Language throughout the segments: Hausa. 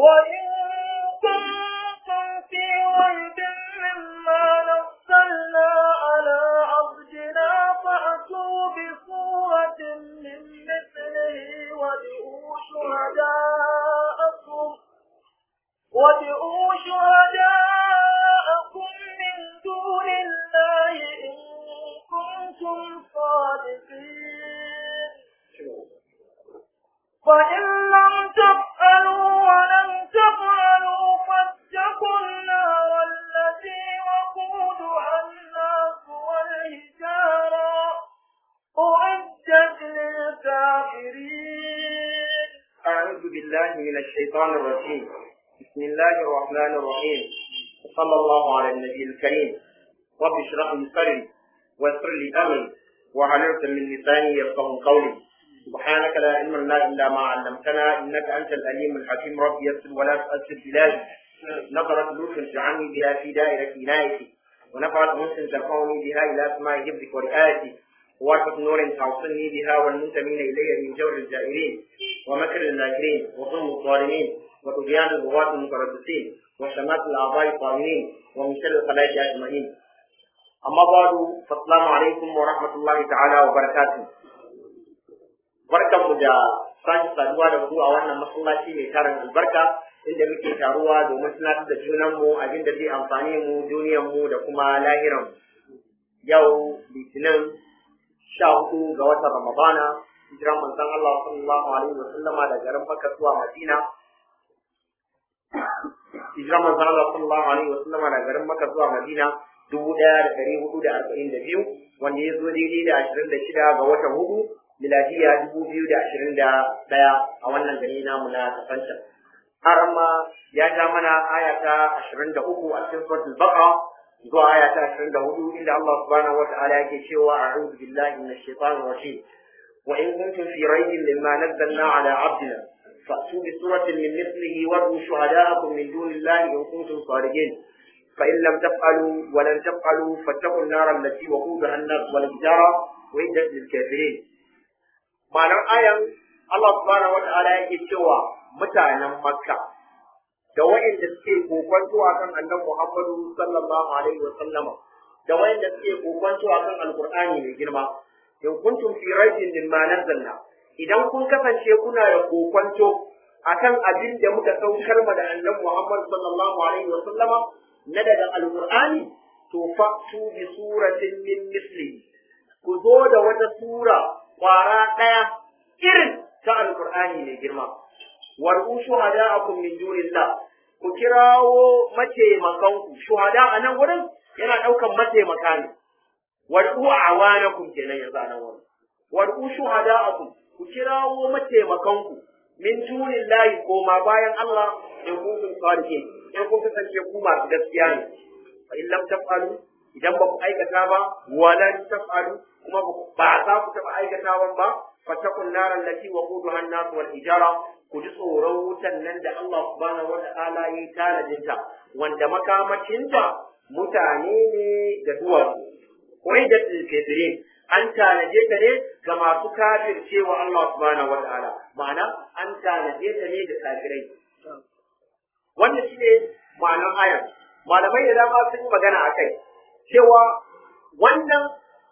وإن كنتم في ريب مما نزلنا على عبدنا فأتوا بصورة من مثله وادعوا شهداءكم وادعوا شهداءكم من دون الله إن كنتم صادقين فإن لم تفعلوا ولم تفعلوا فاتقوا النار التي وقودها الناس والحجارة أعدت للكافرين أعوذ بالله من الشيطان الرجيم بسم الله الرحمن الرحيم صلى الله على النبي الكريم رب اشرح لي صدري ويسر لي أمري وحللت من لساني يفقه قولي سبحانك لا علم لنا إلا ما علمتنا إنك أنت الأليم الحكيم رب يسر ولا تؤثر بلادي نظرت لطف اجعلني بها في دائرة عنايتي ونفعت مسلم ترفعني بها إلى أسماء حفظك ورئايتي وواسط نور توصلني بها والمنتمين إلي من جور الجائرين ومكر الماكرين وظلم الظالمين وطغيان الغواة المتربصين وشمات الأعضاء الطاغين ومن شر الخلائق أجمعين أما بعد فالسلام عليكم ورحمة الله تعالى وبركاته barkanmu da sake saduwa da ku a wannan masallaci mai tarin albarka inda muke taruwa domin tunatar da junanmu abin da zai amfane mu duniyarmu da kuma lahiran yau litinin sha hudu ga watan ramadana hijiran manzon Allah sallallahu alaihi wa sallama da garin Makka zuwa Madina hijiran manzon Allah sallallahu alaihi wa sallama da garin Makka zuwa Madina dubu ɗaya da ɗari hudu da arba'in da biyu wanda ya zo daidai da ashirin da shida ga watan hudu miladiya dubu biyu da ashirin da ɗaya a wannan gari namu na kasanta har ma ya ja mana aya ta ashirin da uku a cikin suratul baqara zuwa aya ta ashirin da hudu inda Allah subhanahu wa ta'ala yake cewa a'udhu billahi minash shaitanir rajim wa in kuntum fi raybin mimma nazzalna ala abdina fa'tu bi suratin min mithlihi wad'u shuhada'akum min dunillahi in kuntum sadiqin فإن لم تفعلوا ولن تفعلوا فاتقوا النار التي وقودها الناس والحجارة وعدت للكافرين ma'anar ayan Allah subhanahu wata'ala yake cewa mutanen Makka da wa'inda suke kokwanto akan annabi Muhammadu sallallahu alaihi wa sallama da wa'inda suke kokwanto akan alqur'ani mai girma in kuntum fi raibin mimma nazzalna idan kun kasance kuna da kokwanto akan abin da muka saukar ma da annabi Muhammad sallallahu alaihi wa sallama na daga alqur'ani to fa'tu bi suratin min mislihi ku zo da wata sura kwara ɗaya irin ta alkur'ani mai girma warku shuhada'akum min dunillah ku kirawo mataimakanku shuhada a nan wurin yana ɗaukan mataimaka ne warku awanakum kenan yanzu a nan wurin warku shuhada'akum ku kirawo mataimakanku min dunillahi koma bayan Allah in kuntum sadiqin in kun kasance ku masu gaskiya ne fa in lam taf'alu idan ba ku aikata ba walan taf'alu kuma ba za ku taɓa aikatawan ba fatakun naran lati wa quduha an-nas wal hijara ku ji tsoron wutan nan da Allah subhanahu wa ta'ala yi tanadinta wanda makamacinta mutane ne da duwatsu wai da kafirin an tanaje ta ne ga masu kafircewa Allah subhanahu wa ta'ala ma'ana an tanaje ta ne ga kafirai wannan shine ma'anar ayar malamai da dama sun yi magana akai cewa wannan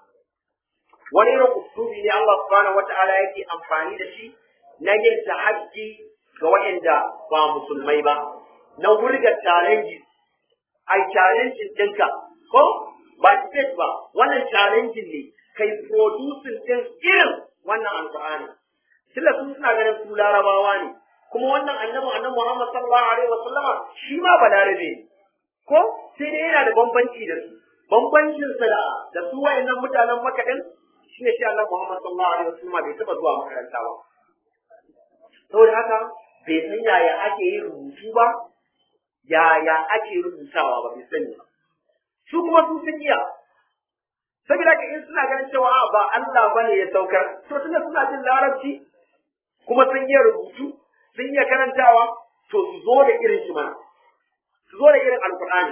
wani irin usulubi ne Allah subhanahu wata'ala yake amfani da shi na yin tahaddi ga waɗanda ba musulmai ba na wurga challenge ai challenge ɗinka ko ba state ba wannan challenge ne kai producing din irin wannan alqur'ani tilla sun suna ganin su larabawa ne kuma wannan annabi annabi Muhammad sallallahu alaihi wasallama shi ma balarabe ne ko sai dai yana da bambanci da su bambancin sa da su wayannan mutanen Makka din shi ne shi Allah Muhammad sallallahu alaihi wasallam bai taba zuwa makaranta ba saboda haka bai san yaya ake yin rubutu ba yaya ake rubutawa ba bai sani ba su kuma su sun iya saboda haka in suna ganin cewa ba Allah bane ya saukar to tunda suna jin larabci kuma sun iya rubutu sun iya karantawa to su zo da irin shi mana su zo da irin alkur'ani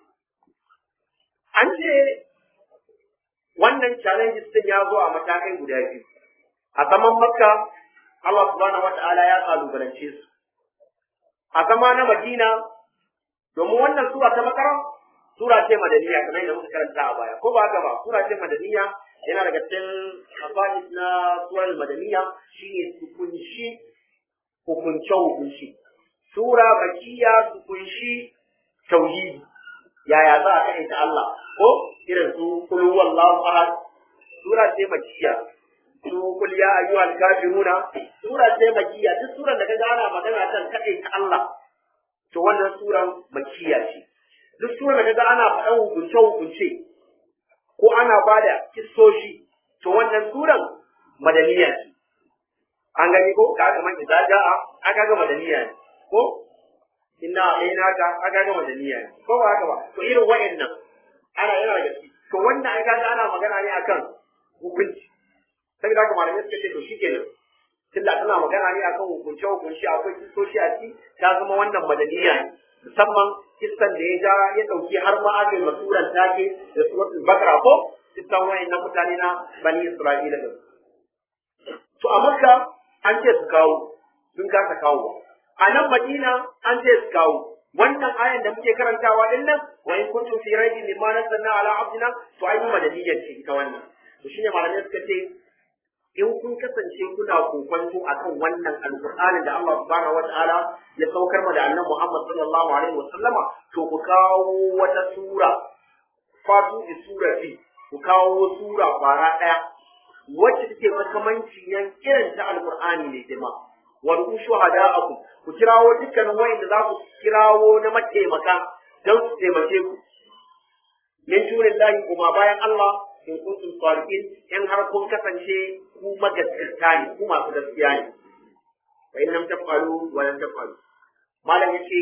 an ce wannan challenges din ya zo a matakai guda biyu a zaman makka Allah subhanahu wata'ala ya kalubalance su a zama na Madina domin wannan sura ta Bakara sura ce madaniya kamar yadda muka karanta a baya ko ba haka ba sura ce madaniya yana daga cikin afadis na surar madaniya shine su kunshi hukunce hukunci sura bakiya su kunshi tauhidi yaya za a kai ta Allah ko irin su kul huwallahu ahad sura ce makiya su kul ya ayyuhal kafiruna sura ce makiya duk suran da kaga ana magana kan kai ta Allah to wannan suran makiya ce duk suran da kaga ana faɗan hukunce hukunce ko ana bada kissoshi to wannan suran madaniya ce an gani ko ka ga man idza jaa aka ga madaniya ne ko inna aina ka aka ga madaniya ne ko ba haka ba to irin wa'annan ana yana da gaske to wannan ai kaga ana magana ne akan hukunci saboda haka malamai suka ce to shikenan tunda tana magana ne akan hukunce hukunci akwai kisoshi a ciki ta zama wannan madaniya ne musamman kissan da ya ja ya dauki har ma aka yi masuran take da suratul bakara ko kissan wa'annan mutane na bani isra'ila da to a makka an ce su kawo sun kasa kawo a nan madina an ce su kawo wannan ayan da muke karantawa din nan wa in kuntum fi raibin mimma nazzalna ala abdina to ai mu madaniyyar ce ita wannan to shine malamai suka ce in kun kasance kuna kokonto akan wannan alqur'anin da Allah subhanahu wataala ya saukar ma da annabi Muhammad sallallahu alaihi wasallama to ku kawo wata sura fatu bi surati ku kawo sura fara daya wacce take makamanci yan irin ta alqur'ani ne jama'a wa rushu hada'akum ku kirawo dukkanin wayanda za ku kirawo na mataimaka don su taimake ku min tunillahi kuma bayan Allah in kuntum sadiqin in har kun kasance ku magaskata ne ku masu gaskiya ne fa in lam taf'alu wa lam taf'alu malam yace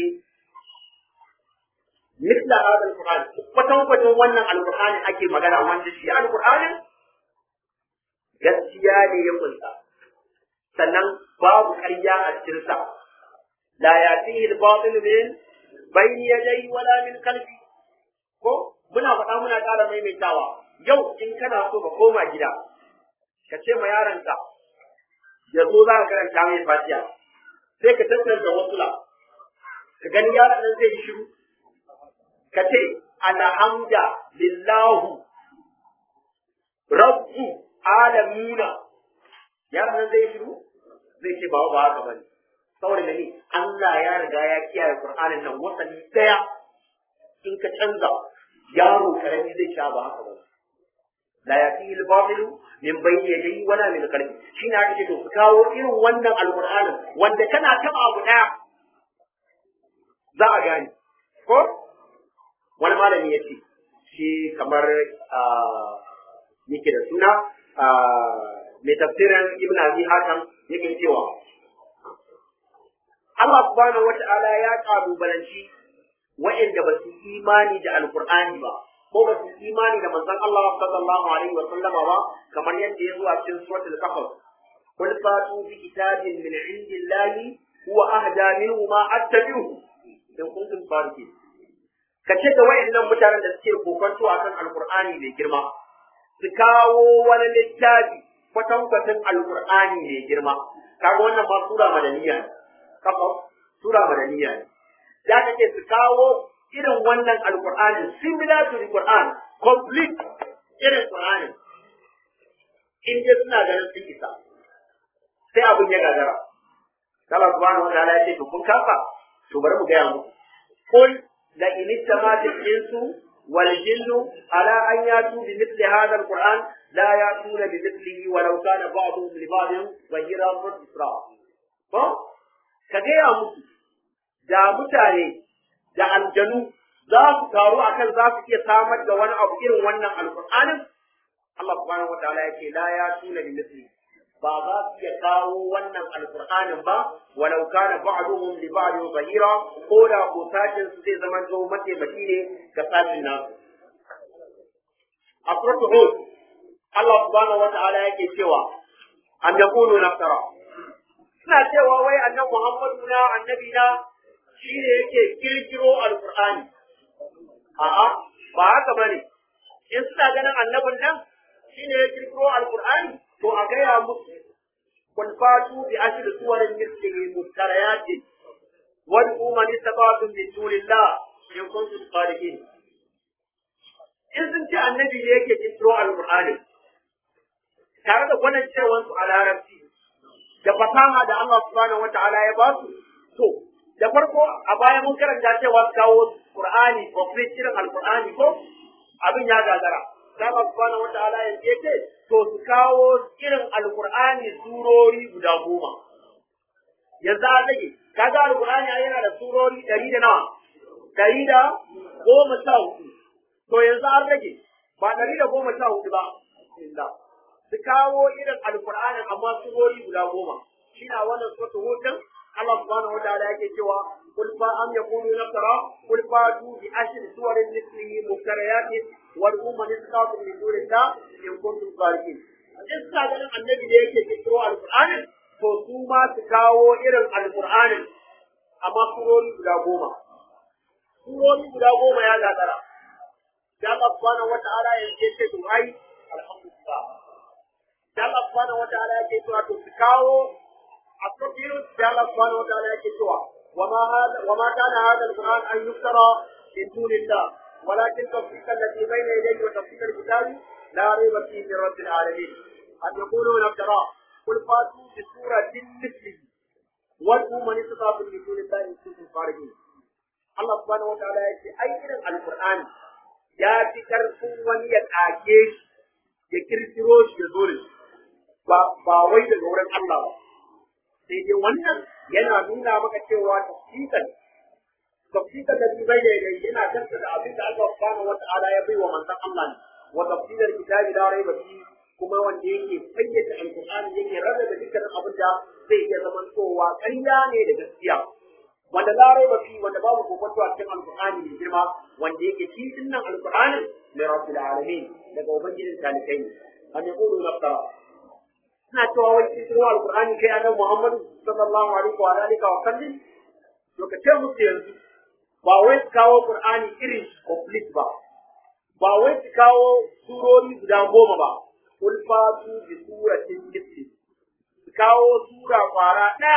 misla hadal qur'an kwatan kwatan wannan alqur'ani ake magana wanda shi alqur'ani gaskiya ne ya kunsa sannan babu ƙarya a cikinsa la yatihi al-batil min bayni yadayhi wala min khalfi ko muna faɗa muna ƙara maimaitawa yau in kana so ka koma gida ka ce ma yaronka ya zo za ka karanta mai fatiha sai ka tattara wasula ka gani yaron nan zai yi shiru ka ce alhamda lillahu rabbu alamuna yaron nan zai yi shiru zai ce ba ba haka bane saboda ne Allah ya riga ya kiyaye Qur'anin nan wasali daya in ka canza yaro karami zai sha ba haka bane la yatihi al-batil min bayni yadayhi wala min qalbi shine aka ce to su kawo irin wannan alqur'anin wanda kana taba abu daya za a gane ko wani malami ya ce shi kamar yake da suna mai tafsirin ibn abi hakan yake cewa Allah subhanahu wata'ala ya kalubalanci wa'anda ba su imani da alqur'ani ba ko ba su imani da manzon Allah sallallahu alaihi wa sallama ba kamar yadda ya zo a cikin suratul kahf qul fatu bi kitabin min indillahi huwa ahda minhu ma attabi'uhu in kuntum sadiqin kace da wa'annan mutanen da suke kokonto akan alqur'ani mai girma su kawo wani littafi kwatankwacin alkur'ani mai girma kaga wannan ma sura madaniya ne kafa sura madaniya ne da ka ce su kawo irin wannan alkur'ani similar to the Quran complete irin Qur'ani in dai suna ganin sun isa sai abin ya gagara Allah subhanahu wa ta'ala ya ce to kun kafa to bari mu gaya muku qul la in ittama'at al-insu wal jinnu ala an yatu bi mithli hadha al-Qur'an لا يأتون بمثله ولو كان بعضهم لبعض ظهيرا من إسراء ko ka gaya musu da mutane da aljanu za su taru akan za su iya samar da wani abu irin wannan alƙur'anin Allah subhanahu wa ta'ala yake la ya tuna bi misli ba za su iya kawo wannan alƙur'anin ba walau kana ba'duhum li ba'd zahira ko da ko sashin su zai zama to mataimaki ne ga sashin nasu a suratul hud Allah subhanahu wa ta'ala yake cewa an yakunu naftara suna cewa wai annabi Muhammadu na annabi na shi ne yake kirkiro alqur'ani a'a ba haka bane in suna ganin annabin nan shi ne ya kirkiro alqur'ani to a gaya musu kun fatu bi ashri suwarin mislihi muftariyatin wad'u man istata'tum min dunillah in kuntum sadiqin in sun ce annabi ne yake kintro alqur'ani tare da gwanin cewansu a larabci da fasaha da Allah subhanahu wata'ala ya ba su to da farko a baya mun karanta cewa su kawo Qur'ani complete irin alqur'ani ko abin ya gagara da Allah subhanahu wata'ala ya ce to su kawo irin alqur'ani surori guda goma yanzu a rage kaga alqur'ani yana da surori ɗari da nawa ɗari da goma sha hudu to yanzu an rage ba ɗari da goma sha hudu ba illa su kawo irin alqur'ani amma surori guda goma shi na wannan sura hudun Allah subhanahu wa ta'ala yake cewa قل فأم يقولون افترى قل فاتوا بعشر سور مثله مفتريات وادعوا من استطعتم من دون الله إن كنتم صادقين. in suna ganin annabi da yake kirkiro alƙur'anin to su ma su kawo irin alƙur'anin amma surori guda goma surori guda goma ya gagara da Allah subhanahu wa ta'ala ya ce to ai alhamdulillah da Allah subhanahu wa ta'ala ya ce to to su kawo a cikin da Allah subhanahu wa ta'ala ya ce to وما هذا وما كان هذا القرآن أن يفترى من دون الله ولكن تصديق الذي بين يديه وتفسير الكتاب لا ريب فيه من رب العالمين أن يقولون افتراه قل فاتوا بسورة مثله وادعوا من استطعتم من دون الله إن كنتم صادقين Allah subhanahu wa ta'ala ya ce ai irin alqur'ani ya fi karfin wani ya kage shi ya kirkiro shi ya zo da shi ba ba wai daga wurin Allah ba sai dai wannan yana nuna maka cewa tafsikan tafsikan da bai da yana kanta da abin da Allah subhanahu wa ta'ala ya bai wa manzon Allah ne wa tafsirar kitabi da raiba fi kuma wanda yake fayyace alqur'ani yake rarrabe dukkan abin da zai iya zaman towa ƙarya ne da gaskiya wanda la raiba fi wanda babu kokonto a cikin alqur'ani mai girma wanda yake shi dinnan alqur'anin li rabbil alamin daga ubangijin talikai ne an yaqulu nafsara suna cewa wai cikin alqur'ani kai annabi Muhammadu sallallahu alaihi wa alihi wa sallam to ka ce musu yanzu ba wai su kawo qur'ani irin complete ba ba wai su kawo surori guda goma ba kul fatu bi suratin mithli su kawo sura kwara ɗaya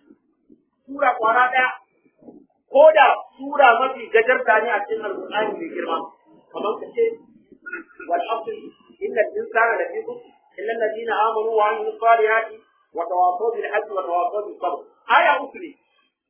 sura kwara ɗaya ko da sura mafi gajarta ne a cikin alqur'ani mai girma kamar ka ce wal asr inna al-insana lafi khusr illa alladhina amanu wa amilus salihati wa tawasaw bil haqqi wa tawasaw bis sabr aya uku ne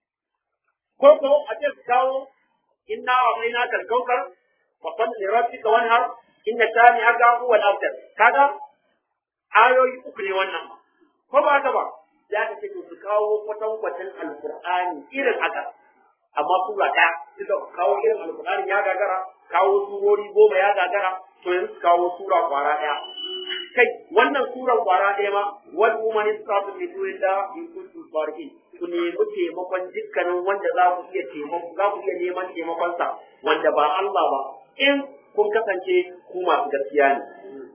ko ko a ce su kawo inna a'tainaka al-kawthar fa salli li rabbika wanhar inna shani'aka huwa al-abtar kaga ayoyi uku ne wannan ba ko ba haka ba za ka ce su kawo kwatankwacin alqur'ani irin haka amma sura ɗaya suka kawo irin alqur'ani ya gagara kawo surori goma ya gagara to yanzu su kawo sura kwara ɗaya kai wannan suran kwara ɗaya ma wal umani sa'atu min dunillah in kuntum salihin ku nemi taimakon dukkanin wanda za ku iya taimako za ku iya neman taimakon sa wanda ba Allah ba in kun kasance ku masu gaskiya ne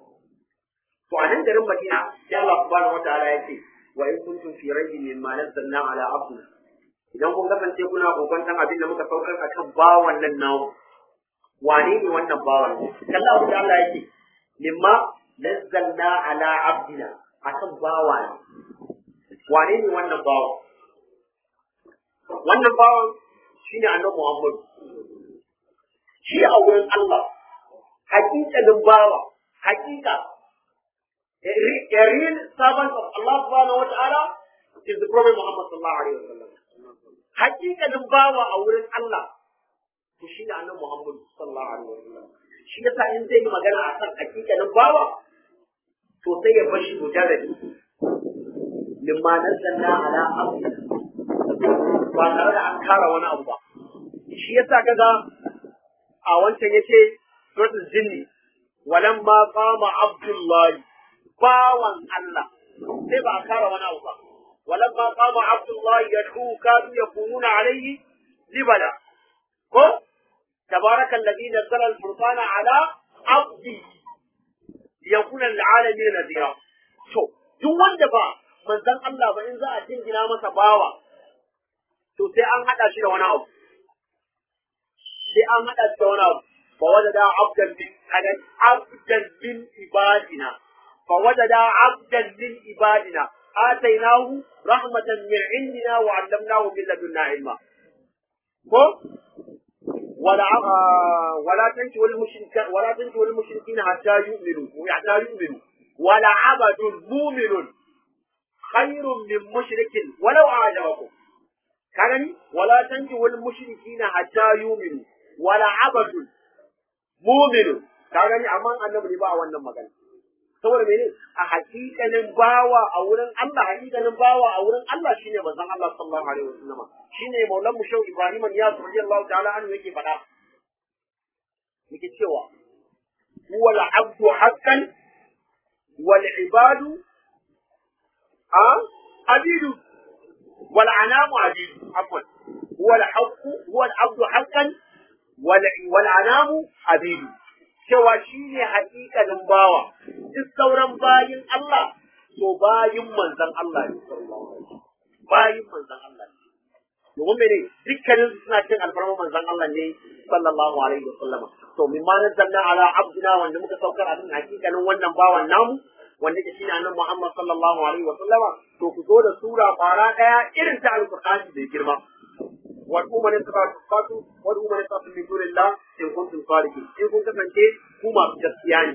to a nan garin Madina sai Allah subhanahu wataala ya ce wa in kuntum fi raybin mimma nazzalna ala abdina idan kun kasance kuna kokonton abin da muka saukar akan bawan nan namu wane ne wannan bawan kalla abu da Allah yake mimma nazzalna ala abdina akan bawa ne wane ne wannan bawan wannan bawan shine annabi Muhammad shi a wurin Allah hakikalin bawa hakika a real servant of Allah subhanahu wa ta'ala is the Prophet Muhammad sallallahu alaihi wasallam hakikalin bawa a wurin Allah to shi ne annabi Muhammad sallallahu alaihi wasallam shi yasa in zai yi magana akan hakikalin bawa to sai ya bashi mujarradi limma nazzalna ala abdi ba tare da an kara wani abu ba shi yasa kaga a wancan yace suratul jinni walamma qama abdullahi bawan Allah sai ba a kara wani abu ba walamma qama abdullahi yad'u kadu yakununa alayhi libala ko tabaraka alladhi nazzala al-furqana ala abdi yakuna lil-alamin nadira to duk wanda ba manzon Allah ba in za a jingina masa bawa to sai an hada shi da wani abu sai an hada shi da wani abu fa wajada abdan min kadan abdan min ibadina fa wajada abdan min ibadina atainahu rahmatan min indina wa 'allamnahu min ladunna ilma ko wala wala tanki wal mushrikin wala tanki wal mushrikin hatta yu'minu hatta yu'minu wala abadun mu'minun khairun min mushrikin walau a'jabakum ka gani wala tanki wal mushrikin hatta yu'minu wala abadun mu'minun ka gani amma annabi ne ba wannan magana saboda mene a hakikanin bawa a wurin Allah hakikanin bawa a wurin Allah shine manzon Allah sallallahu alaihi wasallam shine maulan mu shau Ibrahim ya radiyallahu ta'ala anhu yake faɗa yake cewa huwa al-abdu haqqan wal ibadu a abidu wal anamu abidu afwan huwa al-haqqu huwa al-abdu haqqan wal wal anamu abidu cewa shi ne haƙiƙanin bawa, duk sauran bayin Allah, to bayin manzan Allah ne, bayin manzan Allah ne. Domin mene dukkanin su suna cin alfarma manzan Allah ne sallallahu alaihi wa sallama. To min ma nazzalna ala abdina wanda muka saukar a cikin haƙiƙanin wannan bawan namu wanda ke shine annabi Muhammad sallallahu alaihi wa sallama to ku zo da sura fara ɗaya irin ta alqur'ani da girma. وادعوا من استطعتم وادعوا من استطعتم من دون الله ان كنتم صادقين ان كنتم kasance ku masu gaskiya ne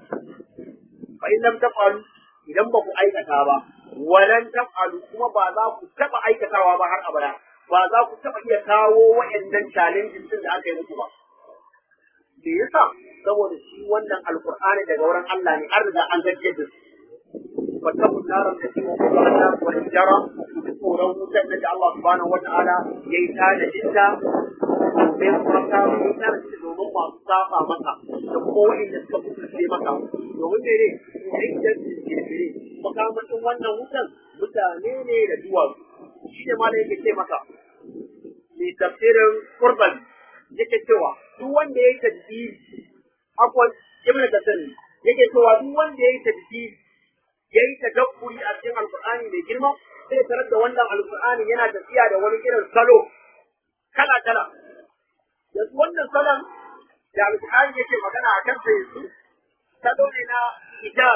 fa in lam taf'alu idan ba ku aikata ba walan taf'alu kuma ba za ku taba aikatawa ba har abada ba za ku taba iya kawo wa'annan challenges din da aka yi muku ba me yasa saboda shi wannan alqur'ani daga wurin Allah ne an riga an gajje da su واتقوا النار التي وقودها الناس والحجارة tsoron wutar da Allah subhanahu wa ta'ala ya yi tada ita domin maka wutar da domin masu saba maka da kuma wa'inda suka kusurce maka domin mene idan kirkiri makamashin wannan wutan mutane ne da duwatsu shi ne ma da yake ce maka mai tafsirin kurban yake cewa duk wanda ya yi tadbiri akwai ibn kasir yake cewa duk wanda ya yi tadbiri ya yi tadabburi a cikin alkur'ani mai girma sai tarar da wannan alkur'ani yana tafiya da wani irin salo kala kala yanzu wannan salon da alkur'ani yake magana a kan sai su salo ne na hijab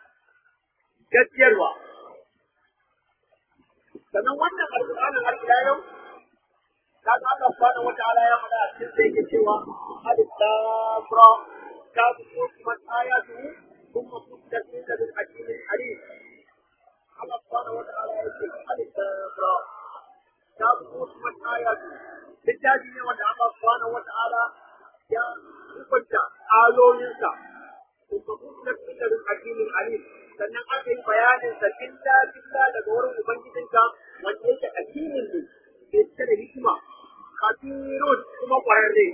gaskiyarwa sannan wannan alkur'anin har ila yau kaga Allah subhanahu wataala ya faɗa a cikin sai yake cewa alif lam ra ka kuma ayatu ثم فصلت من لدن حكيم عليم الله سبحانه وتعالى يقول ألف را كتاب حكمت آياته littafi ne wanda Allah subhanahu wa ta'ala ya hukunta ayoyinsa kuma kuma cikin hakimin alim sannan aka yi bayanin sa billa billa daga wurin ubangijinka wanda yake hakimin ne ke cike da hikima kafirun kuma kwararre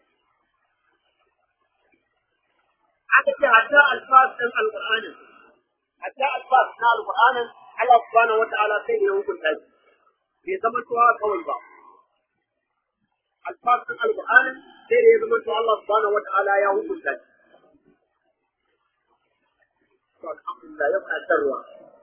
aka ce hatta alfas ɗin alƙur'anin hatta alfas na alƙur'anin Allah subhanahu wata'ala sai ya hukunta shi bai zama tuwa kawai ba alfas ɗin alƙur'anin sai da ya zama tuwa Allah subhanahu wata'ala ya hukunta shi to alhamdulillah ya fara tarwa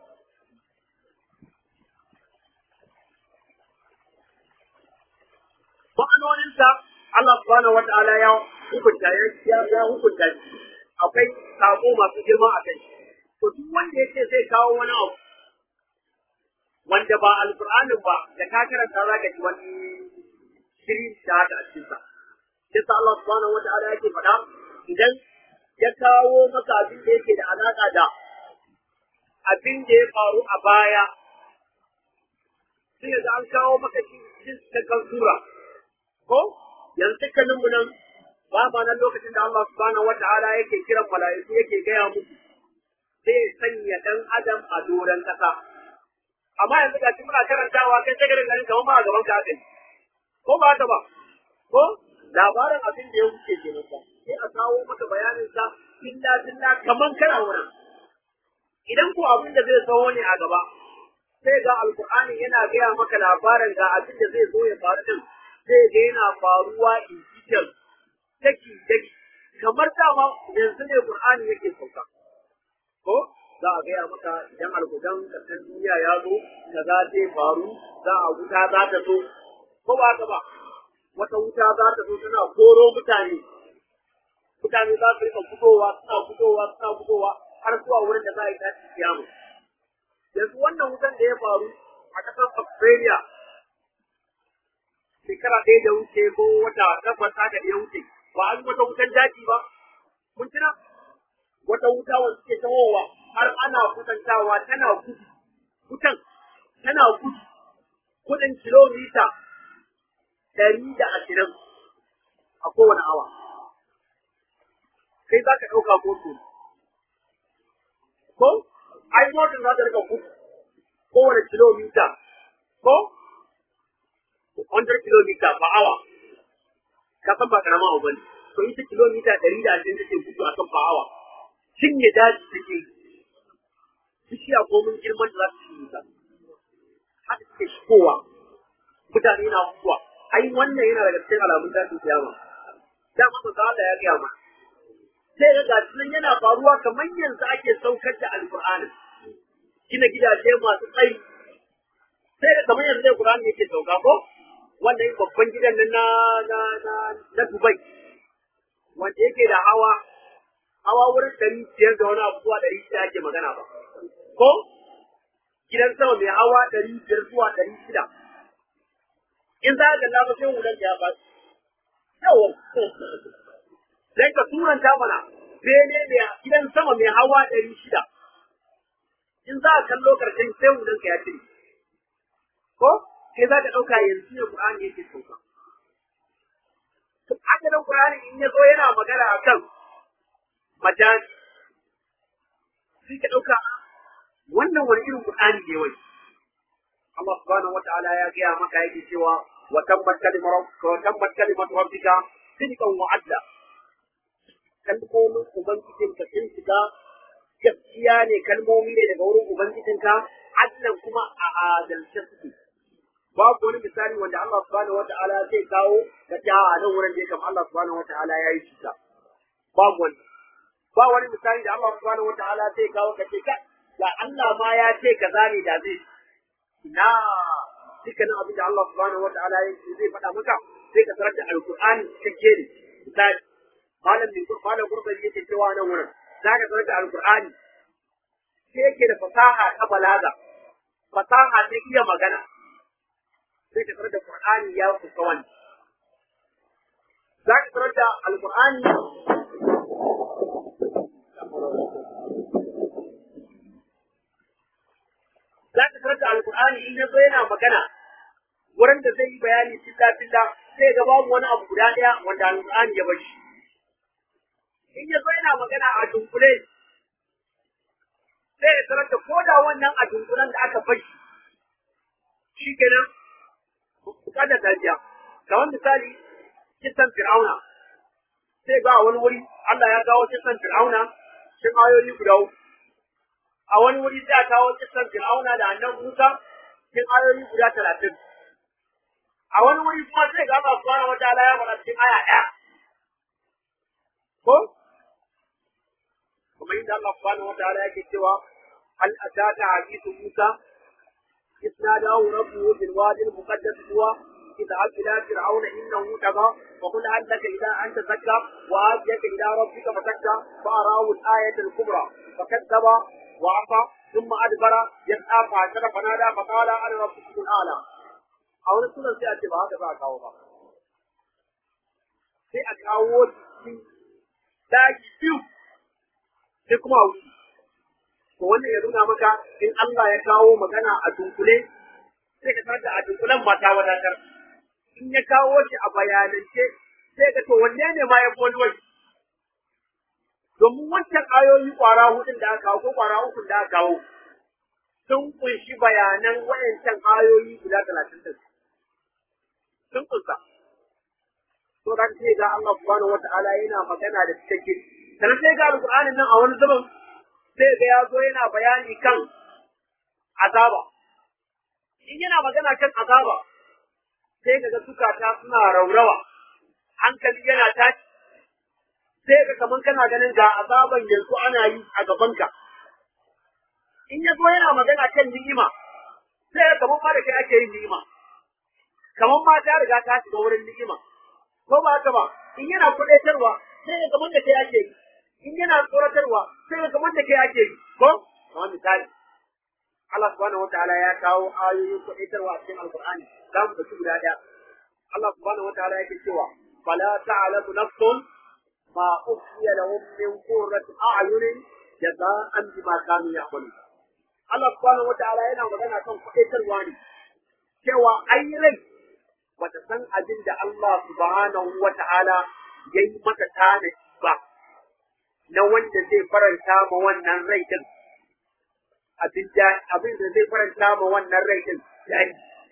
ma'anoninsa Allah subhanahu wata'ala ya hukunta ya ya hukunta shi akwai sako masu girma a kai. To duk wanda ya ce zai kawo wani abu wanda ba alƙur'anin ba da ka karanta za ka ji wani shiri da haka a cikinsa. Sai sa Allah subhanahu wa ta'ala yake faɗa idan ya kawo maka abin da yake da alaƙa da abin da ya faru a baya sai da an kawo maka shi cikin cikakken sura. Ko yanzu dukkaninmu nan ba ma nan lokacin da Allah subhanahu wata'ala yake kiran mala'iku yake gaya musu sai sanya dan adam a doron kasa amma yanzu ga muna karantawa kai sai garin garin kamar ma a gaban ka kai ko ba ta ba ko labarin abin da ya wuce kenan ba sai a kawo maka bayanin sa illa billa kaman kana wurin idan ko abin da zai zo ne a gaba sai ga alqur'ani yana gaya maka labarin ga abin da zai zo ya faru din sai ga yana faruwa in detail daki daki kamar dama yanzu ne Qur'ani yake sauka ko za a gaya maka idan alkudan ƙasar duniya ya zo kaza zai faru za a wuta za ta zo ko ba ta ba wata wuta za ta zo tana koro mutane mutane za su rika fitowa suna fitowa suna fitowa har zuwa wurin da za a yi tashi kiyama yanzu wannan wutan da ya faru a ƙasar Australia shekara shekara ɗaya da wuce ko wata takwas haka da ya wuce ba an wata wutan daji ba mun tuna wata wuta wanda suke tawowa har ana kusantawa tana gudu wutan tana gudu kudin kilomita ɗari da ashirin a kowane awa kai za ka ɗauka moto ko ai motar za ta rika gudu kowane kilomita ko 100 kilomita per hour ka san ba karama abu bane to ita kilomita ɗari da ashirin take gudu a kan per hour cinye daji take bishiya ko mun girman da za su cinye ta haka suke shigowa mutane na mutuwa ai wannan yana daga cikin alamun tashin kiyama da masa da Allah ya gaya ma sai ga gashi nan yana faruwa kamar yanzu ake saukar da alqur'ani gina gidaje masu tsayi sai da kamar yanzu ne qur'ani yake sauka ko wannan babban gidan nan na na na na Dubai wanda yake da hawa hawa wurin ɗari biyar da wani abu zuwa ɗari shida ake magana ba ko gidan sama mai hawa ɗari biyar zuwa ɗari shida in za ka kalla ba sai wulan ya ba yawa sai ka turanta mana bene mai gidan sama mai hawa ɗari shida in za ka kallo karshen sai wulan ka ya cire ko sai za ka ɗauka yanzu ne Qur'ani yake sauka to haka nan Qur'ani in ya zo yana magana akan majani sai ka ɗauka wannan wani irin Qur'ani ne wai Allah subhanahu wataala ya gaya maka yake cewa wa tabbat kalimatu wa tabbat kalimatu rabbika sidqan wa adla kalmomin ubangijinka sun shiga gaskiya ne kalmomi ne daga wurin ubangijinka adlan kuma a adalce suke babu wani misali wanda Allah subhanahu wataala zai kawo ka ta a nan wurin da ya kama Allah subhanahu wataala ya yi cuta babu wani ba wani misali da Allah subhanahu wataala zai kawo ka ce ka da Allah ma ya ce kaza ne da zai ina dukkanin abin da Allah subhanahu wataala ya zai faɗa maka sai ka tarar da alqur'ani cikakke ne misali malam bin malam gurbani yake cewa nan wurin za ka tarar da alqur'ani sai yake da fasaha ta balaga fasaha ta iya magana sai ka tarar da qur'ani ya kusa wani za ka tarar da alqur'ani za ka tarar da alkur'ani in ya zo yana magana wurin da zai yi bayani filla filla sai ga babu wani abu guda ɗaya wanda alkur'ani ya bashi in ya zo yana magana a dunkule sai ya tarar da ko da wannan a dunkulen da aka bashi shi kenan bukatar tafiya kamar misali kisan fir'auna sai ga a wani wuri Allah ya kawo kisan fir'auna cikin ayoyi guda uku a wani wuri sai a kawo kisan Fir'auna da annan Musa cikin ayoyi guda talatin. A wani wuri kuma sai ga Allah subhanahu wa ta'ala ya faɗa cikin aya ɗaya. Ko? Kuma inda Allah subhanahu wa ta'ala yake cewa hal ataka hadithu Musa إذ ناداه ربه بالوادي المقدس هو اذهب إلى فرعون إنه طغى وقل هل لك إلى أن تزكى وآتيك إلى ربك فتزكى فأراه الآية الكبرى فكذب وعصى ثم أدبر يسعى فعشر فنادى فقال أنا ربكم الأعلى أو نسول سيأتي بهذا بقى كاوبا sai a kawo cikin daji biyu sai kuma wuce to wannan ya nuna maka in Allah ya kawo magana a dunkule sai ka tarar da a dunkulen ba ta wadatar in ya kawo shi a bayanance sai ka to wanne ne ma ya fi wani wani domin wancan ayoyi kwara hudun da aka kawo ko kwara ukun da aka kawo sun kunshi bayanan wayancan ayoyi guda talatin da sun kunsa to da sai ga Allah subhanahu wata'ala yana magana da cikakke sannan sai ga alqur'anin nan a wani zaman sai ga ya zo yana bayani kan azaba in yana magana kan azaba sai ga zukata suna raurawa hankali yana tashi sai ka kaman kana ganin ga azaban yanzu ana yi a gabanka. In ya zo yana magana kan ni'ima, sai ka kaman ma da kai ake yin ni'ima. Kaman ma ta riga ta shiga wurin ni'ima. Ko ba haka ba, in yana kudaitarwa, sai ka kaman da kai ake yi. In yana tsoratarwa, sai ka kaman da kai ake yi. Ko? Kamar misali. Allah subhanahu wa ta'ala ya kawo ayoyin kudaitarwa a cikin Alƙur'ani. Za mu ɗauki guda ɗaya. Allah subhanahu wataala yake cewa fala ta'lamu nafsun ma ukhfiya lahum min qurrati a'yunin jaza'an bima kanu ya'malun Allah subhanahu wataala yana magana kan kuɗaitarwa ne cewa ai rai bata san abin da Allah subhanahu wataala ya yi mata tanadi ba na wanda zai faranta ma wannan rai din abin da abin da zai faranta ma wannan rai din dai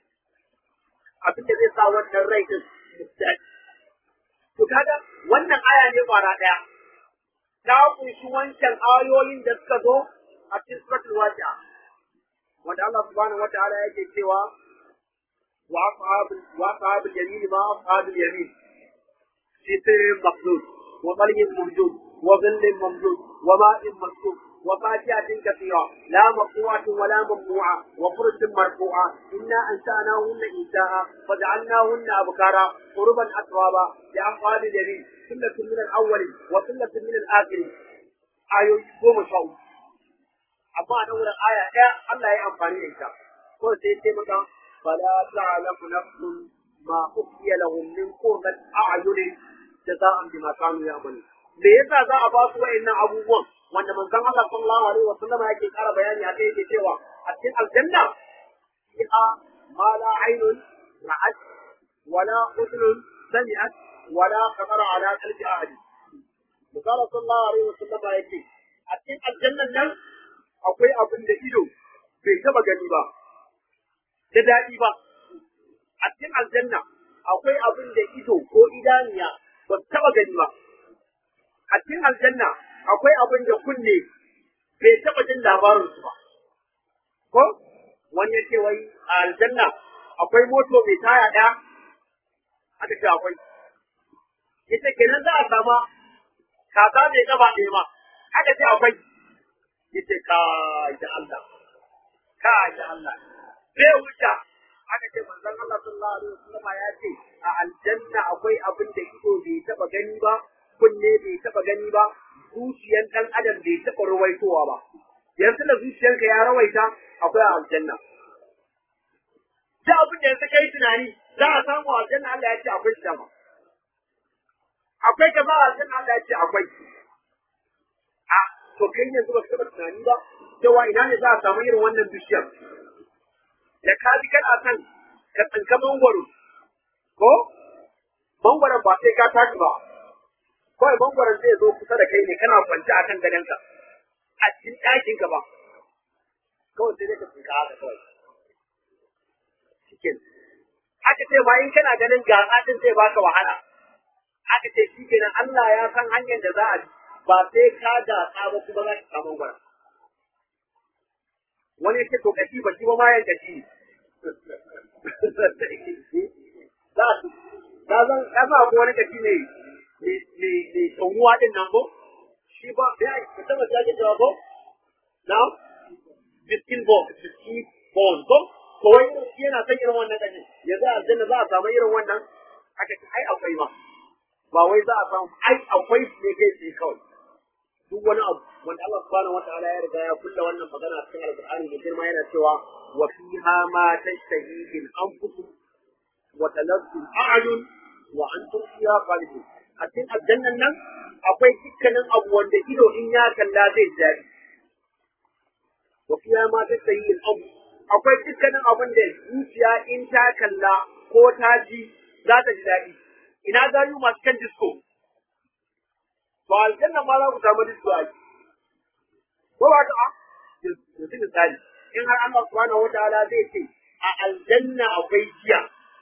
abin da zai sa wannan rai din dai to kaga wannan aya ne fara daya ta kunshi wancan ayoyin da suka zo a cikin suratul waqi'a wanda Allah subhanahu wataala yake cewa wa ashabul wa ashabul yamin ma ashabul yamin سدر مخلوط وطلي موجود وظل ممدود وماء مسكوب وفاكهة كثيرة لا مقطوعة ولا ممنوعة وفرش مرفوعة إنا أنشأناهن إنشاء فجعلناهن أبكارا قربا أترابا لأصحاب اليمين سنة من الأول وسنة من الآخر آية قوم شاء أما أنا آية يا الله يا أمفاني إنشاء قل سيدي مكا فلا تعلم نفس ما أخفي لهم من قرة أعين jaza'an bima kanu ya'malu me yasa za a ba su wa'annan abubuwan wanda manzon Allah sallallahu alaihi wa sallama yake kara bayani akai yake cewa a cikin aljanna fiha ma la aynun ra'at wala udhun sami'at wala khatara ala qalbi ahad manzon sallallahu alaihi wa sallama yake a cikin aljannan nan akwai abin da ido bai taba gani ba da daɗi ba a cikin aljanna akwai abin da ido ko idaniya ba su taɓa gani ba. A cikin aljanna akwai abin da kunne bai taɓa jin labarinsu ba. Ko? Wani ya ce wai a aljanna akwai moto mai taya ɗaya? Aka ce akwai. Ita kenan za a sama kaza mai gaba ɗaya ma. Aka ce akwai. Ita ka da Allah. Ka da Allah. Bai wuta aka ce manzon Allah sallallahu alaihi wasallam ya ce a aljanna akwai abin da ido bai taba gani ba kunne bai taba gani ba zuciyar dan adam bai taba rawaitowa ba yanzu da zuciyarka ya rawaita akwai a aljanna da abin da yanzu kai tunani za a samu a aljanna Allah ya ce akwai shi dama akwai ka ba a aljanna Allah ya ce akwai a to kai yanzu ba ka taba tunani ba cewa ina ne za a samu irin wannan bishiyar da ka ji kana son ka tsinka mangwaro ko mangwaron ba sai ka tashi ba kawai mangwaron zai zo kusa da kai ne kana kwance akan gadonka a cikin ɗakin ka ba kawai sai dai ka tsinka haka kawai cikin aka ce ba in kana ganin gasa din zai baka wahala aka ce shi kenan Allah ya san hanyar da za a bi ba sai ka gasa ba kuma za ka samu mangwaron wani ya ce to kashi ba shi ba ma yan kashi za ka zan ka sa ko wani kashi ne mai tsohuwa din nan ko shi ba ya ka taba ta ke jawa ko na biskin bo biskin bon ko ko wai shi yana san irin wannan kashi yanzu a aljanna za a samu irin wannan aka ce ai akwai ma ba wai za a samu ai akwai ne kai sai kawai duk wani abu wanda Allah subhanahu wataala ya riga ya kulla wannan magana a cikin alqur'ani da girma yana cewa wa fiha ma tashtahihi al-anfus wa taladdu al-a'yun wa antum fiha khalidun a cikin aljannan nan akwai dukkanin abu wanda ido in ya kalla zai ji daɗi wa fiha ma tashtahihi al-anfus akwai dukkanin abin da zuciya in ta kalla ko ta ji za ta ji daɗi ina gayu masu kan disco to aljanna ma za ku samu disco a ko ba ta yanzu misali in har Allah subhanahu wataala zai ce a aljanna akwai giya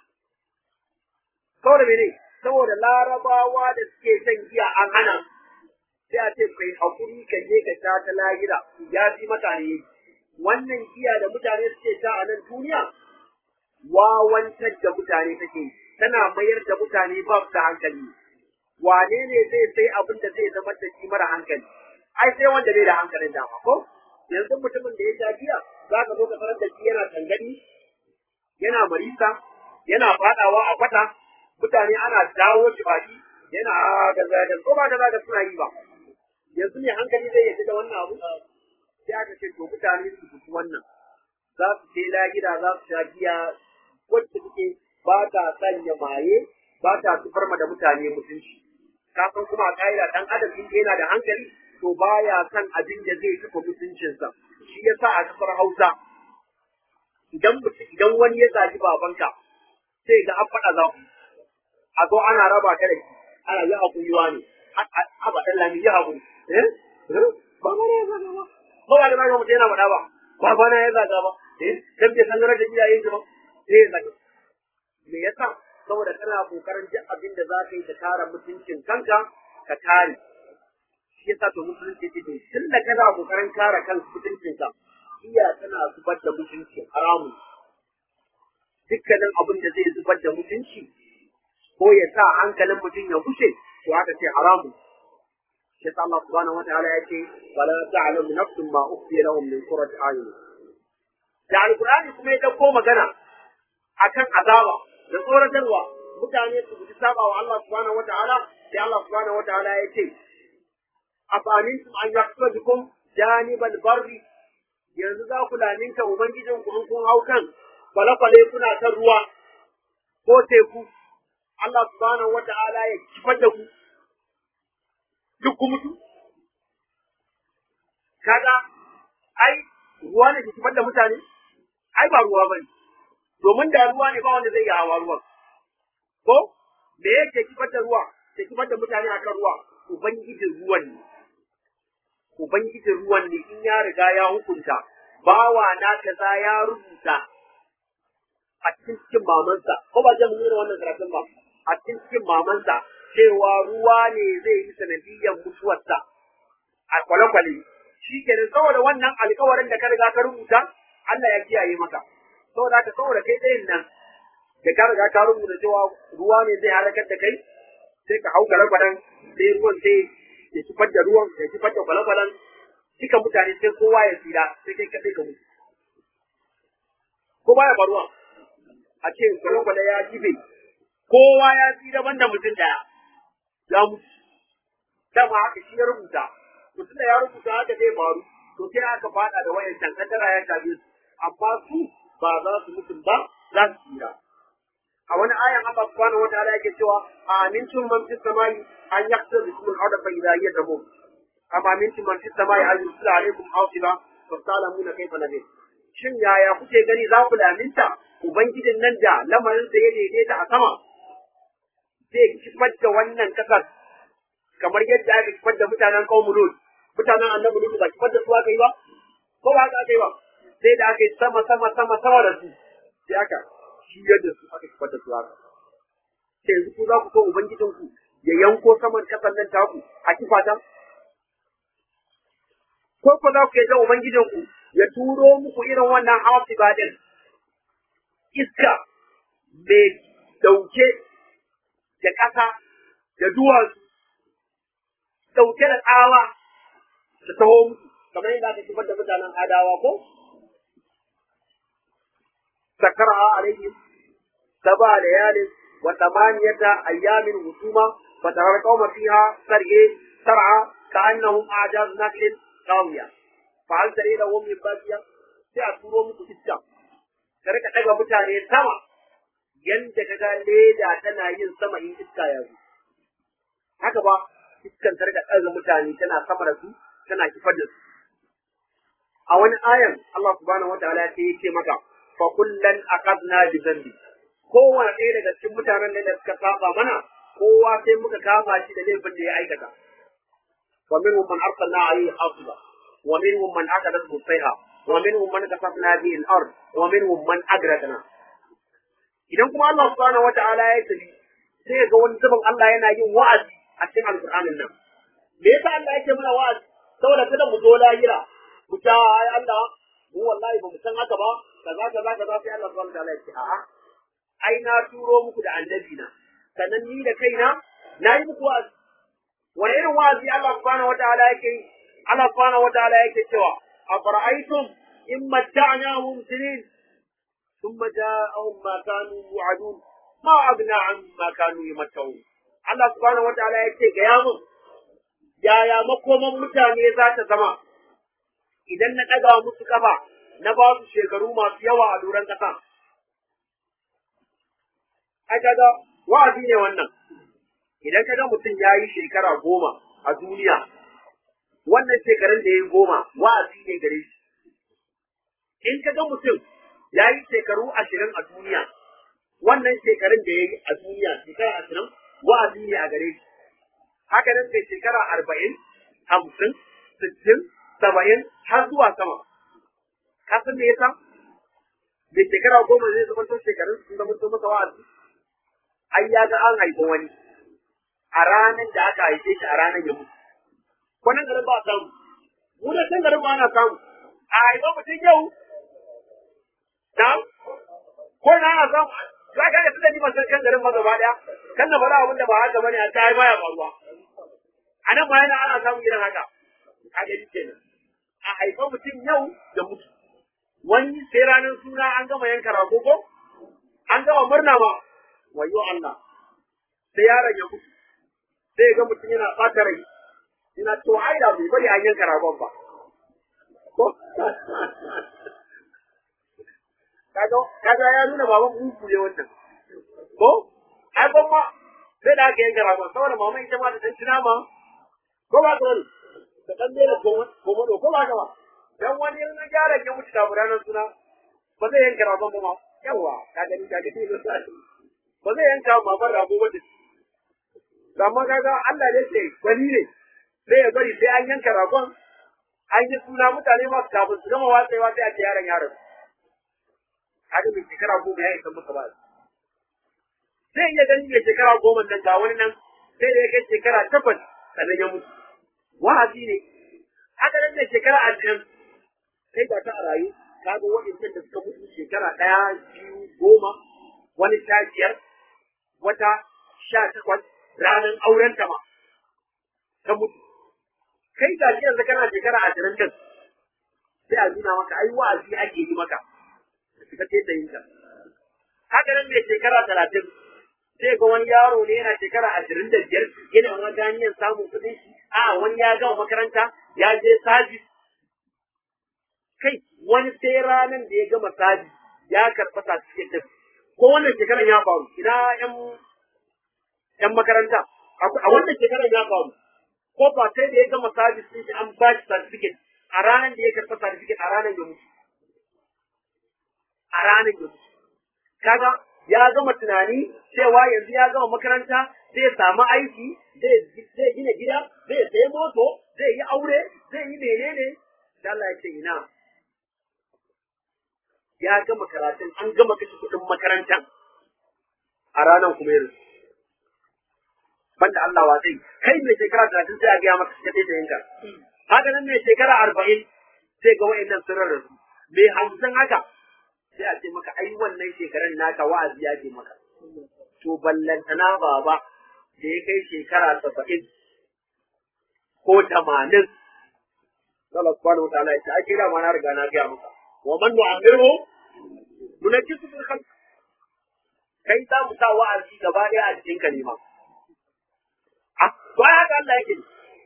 saboda mene saboda larabawa da suke shan giya an hana sai a ce kai hakuri ka je ka sha ta lahira ya fi mutane wannan giya da mutane suke sha a nan duniya wawantar da mutane take tana mayar da mutane ba su da hankali wane ne zai sai abin da zai zama da shi mara hankali ai sai wanda bai da hankalin dama ko yanzu mutumin da ya sha giya za ka zo ka tarar da shi yana tangani yana marisa yana fadawa a kwata mutane ana dawo shi baki yana gaza da ko ba gaza da suna yi ba yanzu ne hankali zai yi da wannan abu sai aka ce to mutane su fito wannan za su je lahira za su sha giya wacce take ba ta sanya maye ba ta sufar ma da mutane mutunci ka san kuma a ƙa'ida dan adam in yana da hankali to baya san abin da zai tafi mutuncinsa shi yasa a kasar Hausa idan idan wani ya zagi babanka sai ga an faɗa za ku a zo ana raba ka da shi ana yi hakuri ne haba dan lami yi hakuri eh ba ma ya zaga ba ba ba da ba mutum yana faɗa ba ba ba na ya zaga ba eh dan bai san da iyayen shi ba eh ya zaga me yasa saboda kana kokarin duk abin da za ka yi ka kare mutuncin kanka ka kare shi yasa to musulunci ce to tun da kana kokarin kare kan mutuncin ka iya tana zubar da mutunci haramu dukkanin abin da zai zubar da mutunci ko ya sa hankalin mutum ya kushe to haka ce haramu shi yasa Allah subhanahu wataala ya ce wala ta'lamu nafsun ma ukhfiya lahum min qurrati ayun da alqur'ani kuma ya dauko magana akan azaba da tsoratarwa mutane su guji saba wa Allah subhanahu wataala sai Allah subhanahu wataala ya ce afamintum an yaqtukum janibal barri yanzu za ku laminta ubangijin ku in kun hau kan kwale-kwale kuna kan ruwa ko teku Allah subhanahu wata'ala ya kifar da ku duk ku mutu kaga ai ruwa ne ke kifar da mutane ai ba ruwa bane domin da ruwa ne ba wanda zai yi hawa ruwan ko me yake kifar da ruwa ke kifar da mutane akan ruwa ubangijin ruwan ne ubangijin ruwan ne in ya riga ya hukunta bawa na kaza ya rubuta a cikin cikin mamansa ko ba zan nuna wannan karatun ba a cikin cikin mamansa cewa ruwa ne zai yi sanadiyyar mutuwarsa a kwale-kwale shi kenan saboda wannan alkawarin da ka riga ka rubuta Allah ya kiyaye maka saboda ka saboda kai tsayin nan da ka riga ka rubuta cewa ruwa ne zai halakar da kai sai ka hau kwale-kwalen sai ruwan sai ya kifar da ruwan ya kifar da kwale-kwalen duka mutane sai kowa ya tsira sai kai kaɗai ka mutu ko baya faruwa a ce kwale-kwale ya kife kowa ya tsira banda mutum ɗaya ya mutu dama haka shi ya rubuta mutum da ya rubuta haka zai faru to sai aka faɗa da wayan can kaddara ya shafe su amma su ba za su mutu ba za su tsira a wani ayan Allah subhanahu wataala yake cewa amintum man fis samai an yaqtar bikum al-ardha fa idha hiya tamur am amintum man fis samai an yusla alaykum hasiba fa talamuna kayfa nadir shin yaya kuke gani za ku laminta ubangijin nan da lamarin sa ya daidaita a sama zai kifar da wannan kasar kamar yadda aka kifar da mutanen qaumul lut mutanen annabi lut ba kifar da su aka yi ba ko ba aka yi ba sai da aka yi sama sama sama sama da su sai aka shi yadda su aka kifar da su haka sai yanzu ku za ku so ubangijin ku ya yanko saman kasan nan taku a kifata ko ku za ku yadda ubangijin ku ya turo muku irin wannan hasiba din iska mai dauke da ƙasa da duwatsu dauke da tsawa da taho musu kamar yadda aka kifar da mutanen adawa ko سكرها عليهم سبع ليال وثمانية أيام هسوما فترى القوم فيها سرعي سرعى كأنهم أعجاز نخل خاوية فهل تري لهم من باقية سيأتوروا muku iska ka rika daga mutane sama yanda kaga leda tana yin sama in iska ya zo haka ba iskan ta rika daga mutane tana sama da su tana kifar da su a wani ayan Allah subhanahu wataala ya ce maka fa kullan aqadna bi dhanbi kowane ɗaya daga cikin mutanen da suka saba mana kowa sai muka kama shi da laifin da ya aikata wa minhum man arsalna alayhi hasiba wa minhum man akadat musayha wa minhum man kasafna bihi al-ard wa minhum man agrakna idan kuma Allah subhanahu wata'ala ya tafi sai ga wani zubin Allah yana yin wa'azi a cikin alqur'anin nan me yasa Allah yake mana wa'azi saboda kada mu zo lahira mu ta ai Allah mu wallahi ba mu san haka ba kaza kaza kaza sai Allah subhanahu wataala ya ce a'a ai na turo muku da annabi na sannan ni da kaina na yi muku wa'azi wani irin wa'azi Allah subhanahu wataala yake yi Allah subhanahu wataala yake cewa afara'aytum in matta'nahum sinin thumma ja'ahum ma kanu yu'adun ma abna an ma kanu yamatta'un Allah subhanahu wataala yake ga ya mun yaya makoman mutane za ta zama idan na ɗaga musu kafa na ba su shekaru masu yawa a doron ƙasa. ai kaga wa'azi ne wannan idan kaga mutum ya yi shekara goma a duniya wannan shekarun da ya yi goma wa'azi ne gare shi in kaga mutum ya yi shekaru ashirin a duniya wannan shekarun da ya yi a duniya shekara ashirin wa'azi ne a gare shi haka nan mai shekara arba'in hamsin sittin saba'in har zuwa sama ka san me yasa mai shekara goma zai zama to shekarun sun zama to masa wa'azi ai ya ga an haifi wani a ranar da aka haife shi a ranar ya mutu kwanan garin ba a samu mu da can garin ba ana samu a haifa mutum yau na ko na ana samu za ka ga tunda ni ban san kan garin ba gaba daya kan na faɗa abin da ba haka bane a ta haifa ya faruwa a nan ma yana ana samun irin haka a gari kenan a haifa mutum yau da mutu wani sai ranar suna an gama yanka rago ko an gama murna ma wayo Allah sai yaron ya mutu sai ga mutum yana ɓata rai ina to ai da bai bari an yanka ragon ba ko kaga kaga ya nuna baban mugu ne wannan ko ai ban ma sai da aka yanka ragon saboda mama ita ma da dan tuna ma ko ba ka wani da dan mera komodo ko ba ka ba dan wani in yaron ya mutu da ranar suna ba zai yanka ragon ba ma yawa ka gani ka gani ba zai yanka mamar rago ba da amma kaga Allah ne ce gwani ne sai ya bari sai an yanka ragon an yi suna mutane ma kafin su gama watsewa sai a ce yaron yaron haka mai shekara goma ya isa masa ba sai iya gani mai shekara goma nan ga wani nan sai da ya kai shekara takwas sannan ya mutu wa'azi ne haka nan mai shekara ashirin sai ga ta a rayu kaga waɗannan da suka mutu shekara ɗaya biyu goma wani sha biyar wata sha takwas ranar auren ta ma ta mutu kai ga shi yanzu kana shekara ashirin din sai a nuna maka ai wa'azi ake yi maka ka ce ta yin ka haka nan mai shekara talatin sai ga wani yaro ne yana shekara ashirin da biyar yana wani ganiyar samun kuɗin shi a wani ya gama makaranta ya je sabis kai wani sai ranar da ya gama sabis ya karɓa certificate ko wannan shekarar ya faru ina yan yan makaranta a wannan shekarar ya faru ko ba sai da ya gama sabis din shi an ba shi certificate a ranar da ya karɓa certificate a ranar ya mutu a ranar ya mutu kaga ya gama tunani cewa yanzu ya gama makaranta zai samu aiki zai gina gida zai sayi moto zai yi aure zai yi menene da Allah ya ce ina ya gama karatun an gama kashe kuɗin makaranta a ranar kuma yanzu banda Allah wa zai kai mai shekara talatin sai a gaya maka ka sai yanka haka nan mai shekara arba'in sai ga wa'annan sun rarrasu mai hamsin haka sai a ce maka ai wannan shekaran naka wa'azi ya ce maka to ballantana baba da ya kai shekara saba'in ko tamanin Allah subhanahu wa ta'ala ya ce ai kira ma na riga na gaya maka wa man nu'amiru nunajjisu fil khalq kai za mu sa wa'azi gaba ɗaya a cikin kalima a to ai haka Allah yake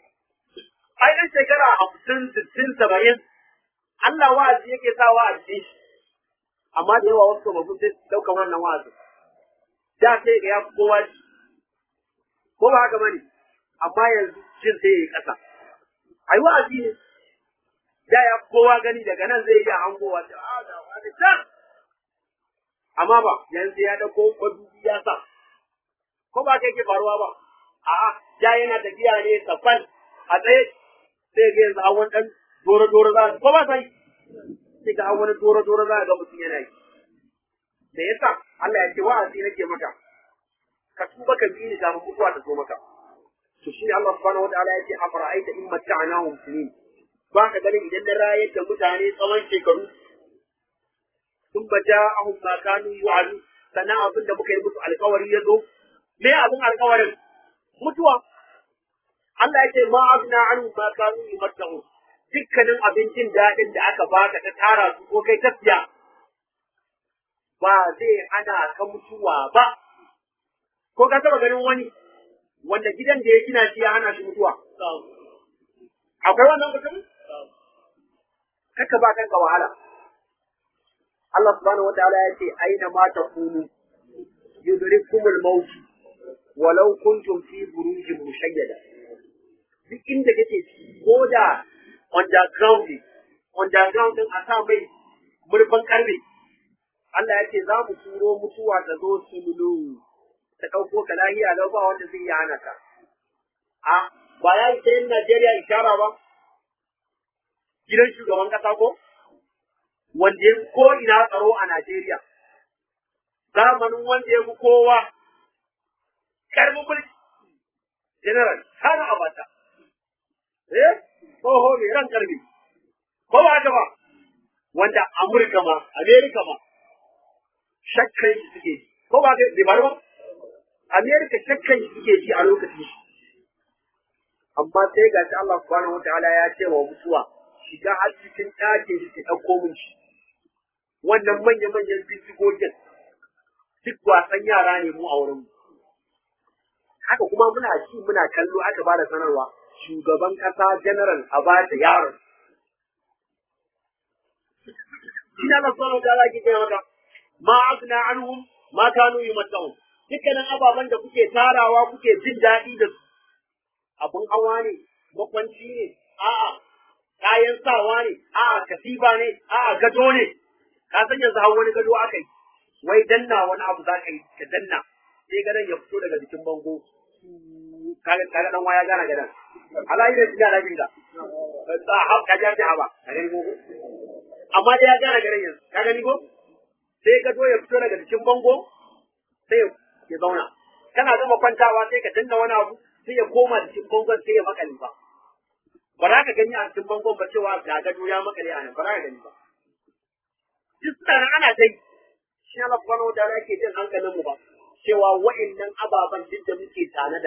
ai dan shekara hamsin sittin saba'in Allah wa'azi yake sa wa'azi shi amma da yawa wasu babu sai ɗauka wannan wa'azi da sai ga ya fi kowa shi ko ba haka bane amma yanzu jin sai ya yi ƙasa ai wa'azi ne da ya fi kowa gani daga nan zai iya hangowa ta a da wani can amma ba yanzu ya dauko madubi ya sa ko ba kai ke faruwa ba a'a ja yana tafiya ne safan a tsaye sai ga yanzu hawan dan dora dora za ko ba sai sai ga hawan dora dora za ga mutum yana yi me yasa Allah ya ce wa'azi nake maka ka tuba ka bi ni da mutuwa ta zo maka to shine Allah subhanahu wataala ya ce afara'aita in matta'nahum sinin ba ka ganin idan na rayar da mutane tsawon shekaru sun ba ja ahun ma kanu yu'adu sannan abin da muka yi musu alkawari ya zo me abin alkawarin mutuwa Allah ya ce ma abna an ma kanu yumattahu dukkanin abincin daɗin da aka baka ta tara su ko kai ta siya ba zai ana ka mutuwa ba ko ka taba ganin wani wanda gidan da ya gina shi ya hana shi mutuwa akwai wannan mutum kaka ba kanka wahala Allah subhanahu wataala ya ce aina ma takunu yudrikumul maut walau kuntum fi burujin mushayyada duk inda kake ko da underground ne underground din a sa mai murfin karfe Allah ya ce za mu turo mutuwa ta zo sululu ta ɗauko ka lahiya lau ba wanda zai yi hana ka a ba ya yi sayin Najeriya ishara ba gidan shugaban ƙasa ko wanda ya ko ina tsaro a Najeriya zamanin wanda ya fi kowa karbi mulki general sana abata eh tsoho mai ran karbi ko ba haka ba wanda amurka ma amerika ma shakkan shi suke ji ko ba ga bai ba amerika shakkan shi suke ji a lokacin shi amma sai ga shi Allah subhanahu wataala ya ce wa mutuwa shiga har cikin ɗakin shi ki ɗauko min shi wannan manya-manyan bindigogin duk wasan yara ne mu a wurin mu haka kuma muna ci muna kallo aka ba da sanarwa shugaban kasa general a ba da yaron shi na nasu wani gara ke kai maka ma agna anhum ma kanu yumatta'un dukkanin ababen da kuke tarawa kuke jin daɗi da su abun hawa ne makwanci ne a'a kayan sawa ne a'a katiba ne a'a gado ne ka san yanzu har wani gado aka yi wai danna wani abu za ka yi ka danna sai gadon ya fito daga jikin bango kaga kaga dan waya gana gadan ala yi da tiga da binga ta ha ka ja ta ba ka gani ko amma dai ya gana gadan yanzu ka gani ko sai gado ya fito daga jikin bango sai ya zauna kana gama kwantawa sai ka danna wani abu sai ya koma jikin bangon sai ya makale ba ba za ka gani a cikin bangon ba cewa ga gado ya makale a nan ba za ka gani ba duk suna ana dai shi Allah subhanahu wa ta'ala yake jin hankalin mu ba cewa wa'annan ababen duk da muke tanada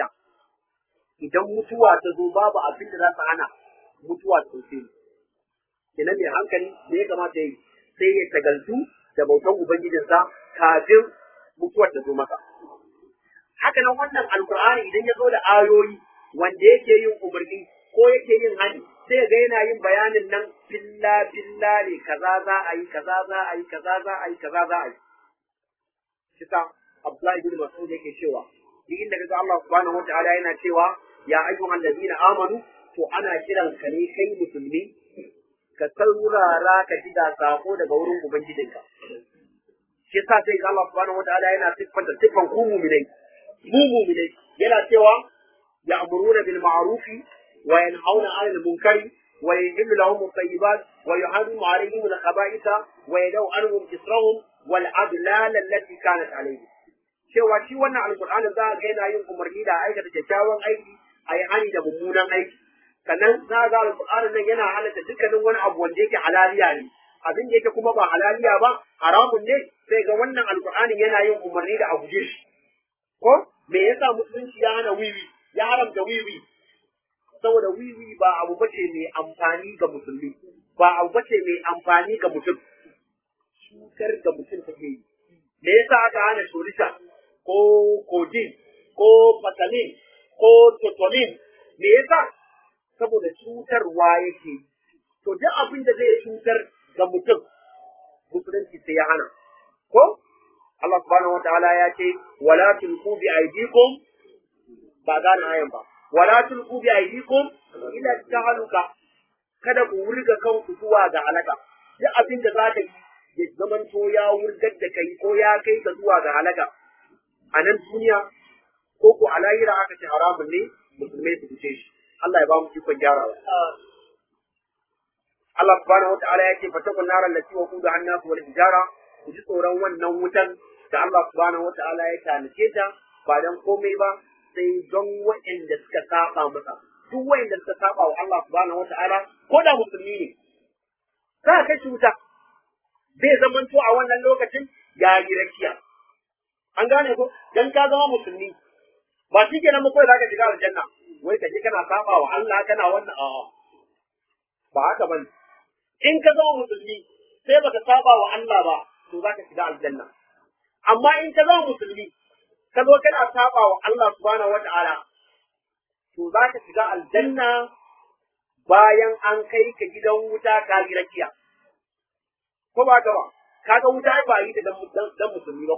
idan mutuwa ta zo babu abin da za su hana mutuwa ta ɗauke mu kenan mai hankali me ya kamata yi sai ya tagaltu da bautan ubangijinsa kafin mutuwar ta zo maka haka nan wannan alkur'ani idan ya zo da ayoyi wanda yake yin umarni ko yake yin hani sai ga yana yin bayanin nan billa billa ne kaza za a yi kaza za a yi kaza za a yi kaza za a yi kisa Abdullahi bin Mas'ud yake cewa duk inda kaga Allah subhanahu wataala yana cewa ya ayyuhal ladina amanu to ana kiran ka ne kai musulmi ka saurara ka ji da sako daga wurin ubangijinka shi yasa sai Allah subhanahu wataala yana siffanta siffan ku mu'minai mu mu'minai yana cewa ya'muruna bil ma'rufi wa yanhauna 'anil munkari wa yuhillu lahum at-tayyibat wa yuharrimu 'alayhim al-khaba'itha wa yadau 'anhum israhum wal adlal allati kanat 'alayhim cewa shi wannan alkur'anin za a ga yana yin umarni da aikata kyakkyawan aiki a yi hani da mummunan aiki sannan za a ga alkur'anin nan yana halatta dukkanin wani abu wanda yake halaliya ne abin da yake kuma ba halaliya ba haramun ne sai ga wannan alkur'anin yana yin umarni da abu shi ko me yasa musulunci ya hana wiwi ya haramta wiwi saboda wiwi ba abu bace mai amfani ga musulmi ba abu bace mai amfani ga mutum cutar da mutum take yi me yasa aka hana shorisha ko codeine ko patalin ko totolin me yasa saboda cutarwa yake to duk abin da zai cutar ga mutum musulunci sai ya hana ko Allah subhanahu wataala ya ce wala tulqu bi aydikum ba gane ayan ba wala tulqu bi aydikum ila tahaluka kada ku wurga kanku zuwa ga halaka duk abin da za ka yi ya zamanto ya wurgar da kai ko ya kai ka zuwa ga halaka a nan duniya ko ko a lahira aka ce haramun ne musulmai su fice shi Allah ya ba mu ikon gyarawa Allah subhanahu wataala ya ce fatakun naran lati wa kudu hannasu wal hijara ku ji tsoron wannan wutan da Allah subhanahu wataala ya tanace ta ba dan komai ba sai don waɗanda suka saba masa duk waɗanda suka saba wa Allah subhanahu wataala ko da musulmi ne za ka kai shi wuta zai zamanto a wannan lokacin ya yi rakiya an gane ko dan ka zama musulmi ba shi kenan ba kawai zaka shiga aljanna wai ka je kana saba wa Allah kana wannan a'a ba haka bane in ka zama musulmi sai baka saba wa Allah ba to zaka shiga aljanna amma in ka zama musulmi ka zo kana saba wa Allah subhanahu wata'ala to zaka shiga aljanna bayan an kai ka gidan wuta ka yi rakiya ko ba ka ba kaga wuta ba yi ta dan musulmi ba ko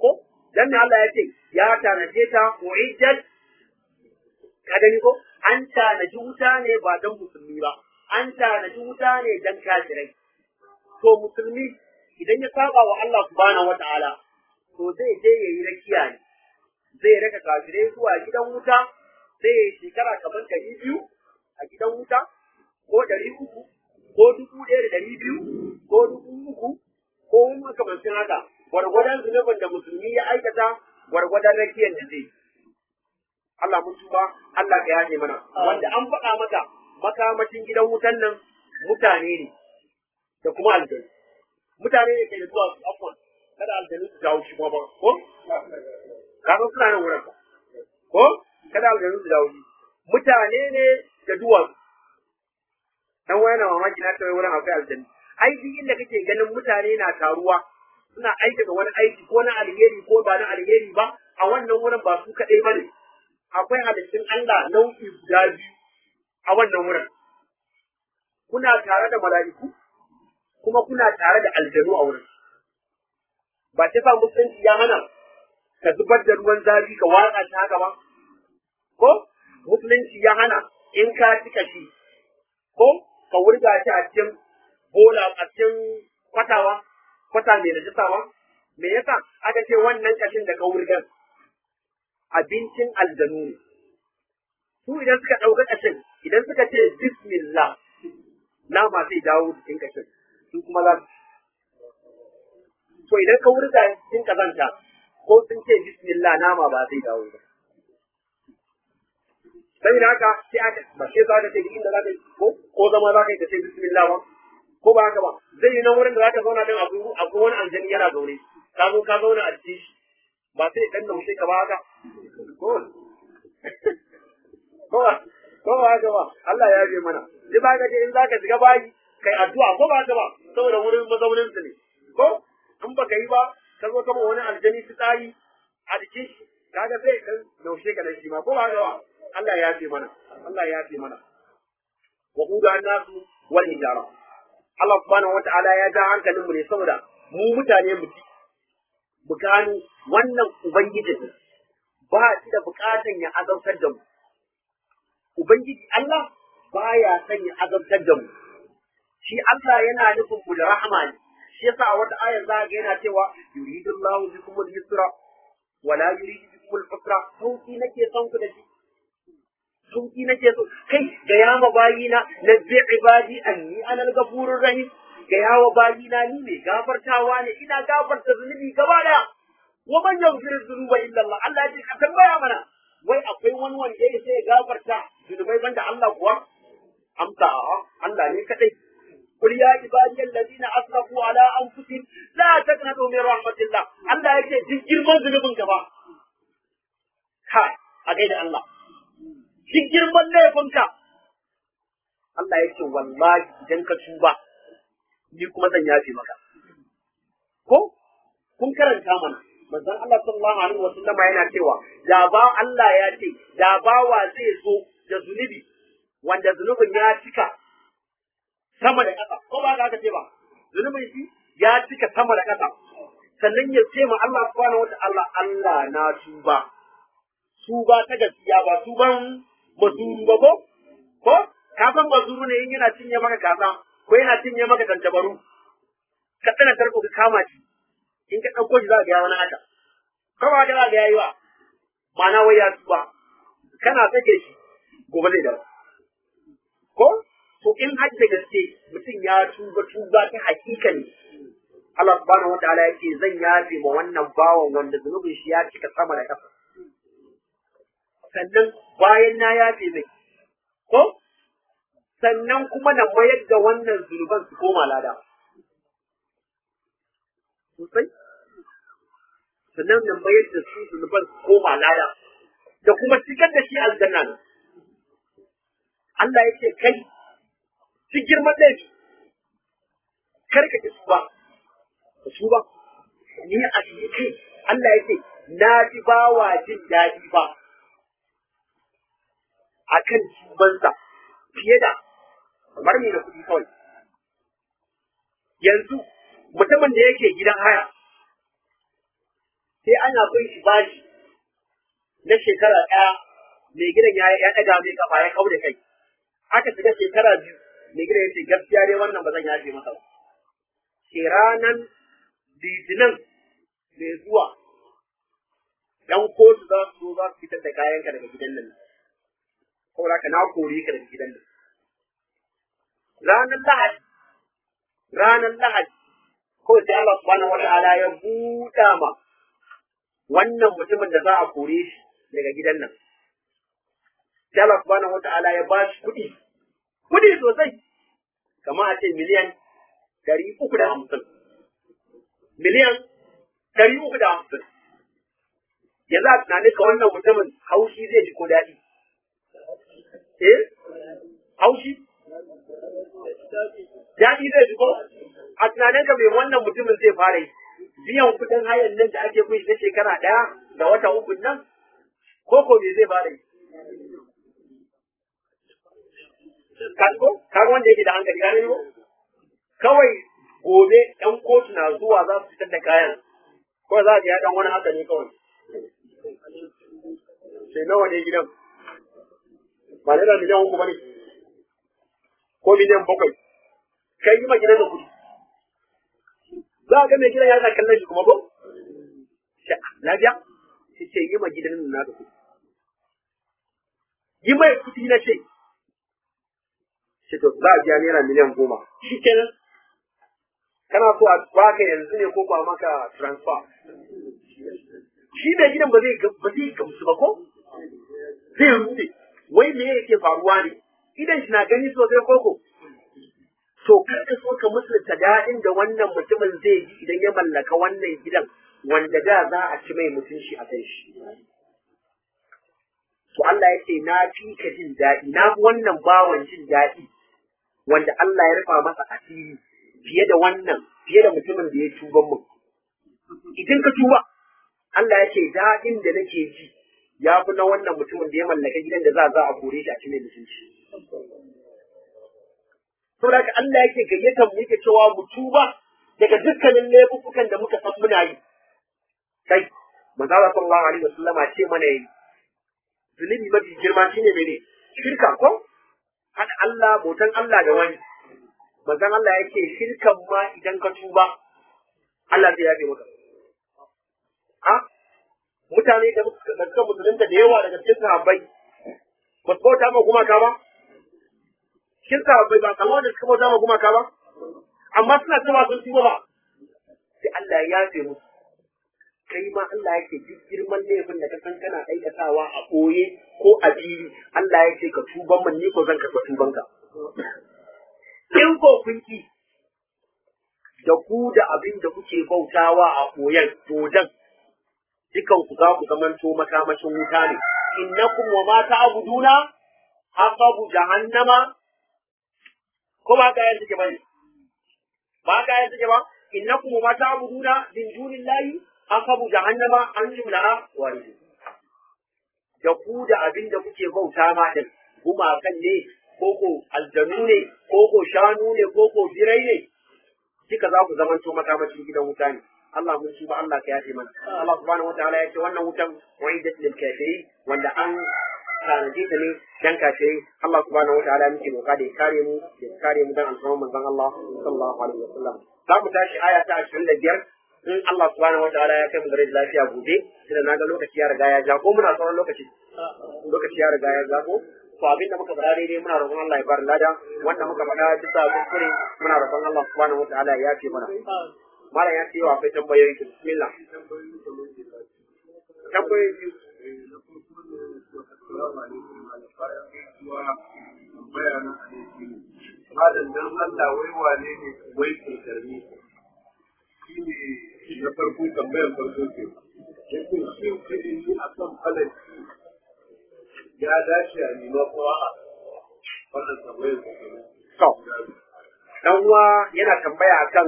dan ne Allah ya ce ya tanaje ta uiddat ka gani ko an tanaji wuta ne ba dan musulmi ba an tanaji wuta ne dan kafirai to musulmi idan ya saba wa Allah subhanahu wataala to zai je yayi rakiya ne zai raka kafirai zuwa gidan wuta zai yi shekara kamar ɗari biyu a gidan wuta ko ɗari uku ko dubu ɗaya da ɗari biyu ko dubu uku ko makamancin haka gwargwadon zunubin da musulmi ya aikata gwargwadon rakiyar da zai Allah mun tuba Allah ka yaje mana wanda an faɗa maka makamacin gidan wutan nan mutane ne da kuma aljanu mutane ne ke da zuwa su afwan kada aljanu su jawo shi kuma ba ko kaga suna nan wurin ko kada aljanu su jawo shi mutane ne da duwatsu dan waya na mamaki na tawaye wurin akwai aljanu ai duk inda kake ganin mutane na taruwa suna aikata wani aiki ko na alheri ko ba na alheri ba a wannan wurin ba su kaɗai ba ne akwai halittun Allah nau'i guda biyu a wannan wurin kuna tare da mala'iku kuma kuna tare da aljanu a wurin ba ta sa musulunci ya hana ka zubar da ruwan zafi ka watsa shi haka ba ko musulunci ya hana in ka cika shi ko ka wurga shi a cikin bola a cikin kwatawa kwata mai najisawa me yasa aka ce wannan kashin da ka wurgar abincin aljanu ne su idan suka ɗauka kashin idan suka ce bismillah nama zai dawo cikin kashin su kuma za su to idan ka wurga cikin kazanta ko sun ce bismillah nama ba zai dawo ba saboda haka sai aka ba sai za ka ce inda za ka ko ko zama za ka yi ka ce bismillah ba ko ba haka ba zai yi nan wurin da za ka zauna din abu abu wani aljani yana zaune ka zo ka zauna a cikin shi ba sai dan naushe ka ba haka ko ko ba ko ba haka ba Allah ya je mana sai ba ka je in za ka shiga bayi kai addu'a ko ba haka ba saboda wurin mazaunin su ne ko in baka yi ba ka zo kama wani aljani fitsari a jikin shi kaga sai kan naushe ka nan shi ma ko ba haka ba Allah ya fi mana Allah ya fi mana wa quda nasu wal hijara Allah subhanahu wata'ala ya ja hankalin mu ne saboda mu mutane mu ci mu gano wannan ubangijin ba shi da bukatan ya azabtar da mu ubangiji Allah baya son ya azabtar da mu shi Allah yana nufin mu da rahama ne shi yasa a wata ayar za ga yana cewa yuridullahu bikum al-yusra wala yuridu bikum al-usra sauki nake son ku da shi sauki nake so kai ga yawa bayina na bi ibadi anni ana al-ghafurur rahim ga yawa bayina ni ne gafartawa ne ina gafarta zunubi gaba daya wa man yaghfiru dhunuba illa Allah Allah ya ce ka tambaya mana wai akwai wani wanda ya sai ya gafarta zunubai banda Allah kuwa amsa a'a Allah ne kadai قل يا عبادي الذين اسرفوا على انفسهم لا تقنطوا من رحمه الله الله yake duk girman zunubin ka ba kai a gaida Allah duk girman laifinka Allah yake wallahi idan ka tuba ni kuma zan yafe maka ko kun karanta mana manzon Allah sallallahu alaihi wasallam yana cewa da ba Allah ya ce da bawa zai zo da zunubi wanda zunubin ya cika sama da ƙasa ko ba ka ce ba zunubin shi ya cika sama da ƙasa sannan ya ce ma Allah subhanahu wataala Allah na tuba tuba ta gaskiya ba tuban mazuru ba ko ko ka san mazuru ne in yana cinye maka kaza ko yana cinye maka tantabaru ka tsana tarko ka kama shi in ka ɗauko shi za ka ga wani haka ko ba ka za ka yayi wa ma'ana wai ya tuba kana sake shi gobe zai dawo ko to in har da gaske mutum ya tuba tuba ta hakika ne Allah subhanahu wataala yake zan yafe ma wannan bawan wanda zunubin shi ya cika sama da ƙasa sannan bayan na yafe mai ko sannan kuma na mayar da wannan zunuban su koma lada sosai sannan na mayar da su zunuban su koma lada da kuma shigar da shi aljanna ne Allah yake kai ci girman laifi kar ka ki tuba ka tuba ni a cikin kai Allah yake na ji bawa jin daɗi ba akan tubansa fiye da kamar me da kuɗi kawai yanzu mutumin da yake gidan haya sai ana bin shi bashi na shekara ɗaya mai gidan ya ya ɗaga mai kafa ya kau da kai aka shiga shekara biyu mai gidan ya ce gaskiya dai wannan ba zan yafe masa ba ke ranan litinin mai zuwa ‘yan kotu za su zo za su fitar da kayanka daga gidan nan saboda ka na kore ka daga gidan nan ranar lahadi ranar lahadi kawai sai Allah subhanahu wata'ala ya buɗa ma wannan mutumin da za a kore shi daga gidan nan sai Allah subhanahu wata'ala ya ba shi kuɗi kuɗi sosai kamar a ce miliyan ɗari uku da hamsin miliyan ɗari uku da hamsin yanzu a tunanin ka wannan mutumin haushi zai ji ko daɗi eh haushi daɗi zai ji ko a tunanin ka mai wannan mutumin zai fara yi biyan kuɗin hayan nan da ake kun na shekara ɗaya da wata uku nan ko ko me zai fara yi kasko kaga wanda yake da hankali gane ko kawai gobe ɗan kotu na zuwa za su fitar da kayan ko za a ya ɗan wani haka ne kawai sai nawa ne gidan ba naira miliyan uku ba ne ko miliyan bakwai kai yi ma gidan da kuɗi za a ga mai gidan ya sa kallon shi kuma ko lafiya sai ce yi ma gidan nan na da kuɗi yi mai kuɗi na ce ce to za a biya naira miliyan goma shi kenan kana so a baka yanzu ne ko ba maka transfer shi mai gidan ba zai ba zai gamsu ba ko zai rude wai me yake faruwa ne idan shi na gani sosai koko to kar ka so ka musulta daɗin da wannan mutumin zai ji idan ya mallaka wannan gidan wanda da za a ci mai mutunci a kan shi to Allah ya ce na fi ka jin daɗi na fi wannan bawan jin daɗi wanda Allah ya rufa masa asiri fiye da wannan fiye da mutumin da ya tuban mun idan ka tuba Allah ya ce daɗin da nake ji ya fi na wannan mutumin da ya mallaka gidan da za za a kore shi a cikin mutunci. Saboda haka Allah yake gayyatar mu yake cewa mu tuba daga dukkanin laifukan da muka san muna yi. Kai, manzo Allah sallallahu alaihi wasallam ce mana yi. Zunubi mafi girma shine mene? Shirka ko? Hada Allah bautan Allah da wani. Manzon Allah yake shirkan ma idan ka tuba Allah zai yafe maka. a mutane da suka musulunta da yawa daga cikin sahabbai ba su bauta ma gumaka ba cikin sahabbai ba kamar da suka bauta ma gumaka ba amma suna cewa sun tuba ba sai Allah ya yafe musu kai ma Allah yake duk girman laifin da ka san kana aikatawa a ɓoye ko a fili Allah yake ka tuban man ni ko zan karɓa tubanka in ko kun ki da ku da abin da kuke bautawa a ɓoyen dodon dukan ku za ku zamanto makamashin wuta ne innakum wa ma ta'buduna hasabu jahannama ko ba ka yanzu ke bane ba ka yanzu ke ba innakum wa ma ta'buduna min dunillahi hasabu jahannama antum laha waridun da ku da abin da kuke bauta ma din gumakan ne koko aljanu ne koko shanu ne koko birai ne duka za ku zamanto makamashin gidan wuta ne Allah mun shi ba Allah ka yafe mana Allah subhanahu wataala ya ce wannan wutan wa'idat lil kafirin wanda an tanaje ta ne dan kafirai Allah subhanahu wataala muke roƙa da ya kare mu ya kare mu dan alfarman manzon Allah sallallahu alaihi wasallam za mu tashi aya ta 25 in Allah subhanahu wataala ya kai mu gare lafiya gobe tunda naga lokaci ya riga ya ja ko muna sauran lokaci lokaci ya riga ya ja ko to abin da muka faɗa daidai muna roƙon Allah ya bar lada wanda muka faɗa bisa kuskure muna roƙon Allah subhanahu wataala ya yafe mana Malam ya ce wa akwai tambayoyi bismillah. Tambayoyi biyu. Malam dan Allah wai wane ne wai kirkarni shi ne na farko tambayar farko ke. Yake shi ilimi a kan falaki ya dace a nima ko a wannan tambayar farko. To, dan uwa yana tambaya akan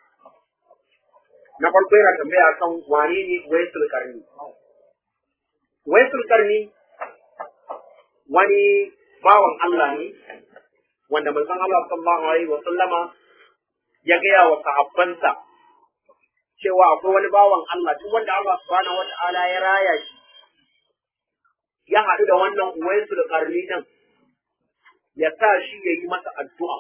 na farko yana tambaya akan wane ne waisul karni waisul karni wani bawan Allah ne wanda manzon Allah sallallahu alaihi wa sallama ya gaya wa sahabbansa cewa akwai wani bawan Allah duk wanda Allah subhanahu wata'ala ya raya shi ya haɗu da wannan uwaisu da karni din ya sa shi ya yi masa addu'a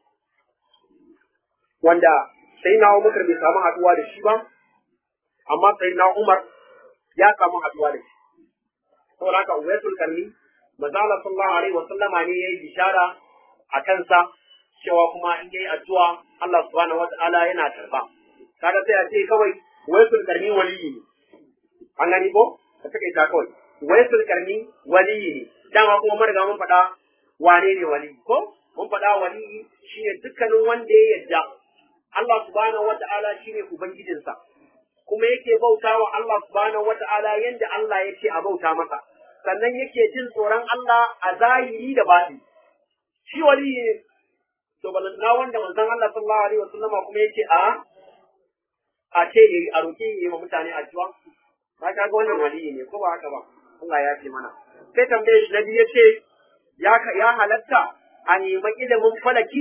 wanda sai na Umar bai samu haɗuwa da shi ba amma sai na Umar ya samu haɗuwa da shi saboda haka uwaisul karni manzo Allah sallallahu alaihi wa sallama ne yayi bishara a kansa cewa kuma in yayi addu'a Allah subhanahu wata'ala yana karba kaga sai a ce kawai uwaisul karni waliyi ne an gani ko ka take ta kawai uwaisul karni waliyi ne dama kuma mun riga mun faɗa wane ne waliyi ko mun faɗa waliyi shine dukkanin wanda ya yarda Allah subhanahu wata'ala shine ubangijinsa kuma yake bauta wa Allah subhanahu wata'ala yanda Allah yake a bauta masa sannan yake jin tsoron Allah a zahiri da baɗi shi waliyi ne to balantana wanda manzon Allah sallallahu alaihi wasallama kuma yake a a ce yayi a roƙi yayi ma mutane addu'a ka ga wannan waliyi ne ko ba haka ba Allah ya ce mana sai tambaye shi nabi yace ya ya halatta a nemi ilimin falaki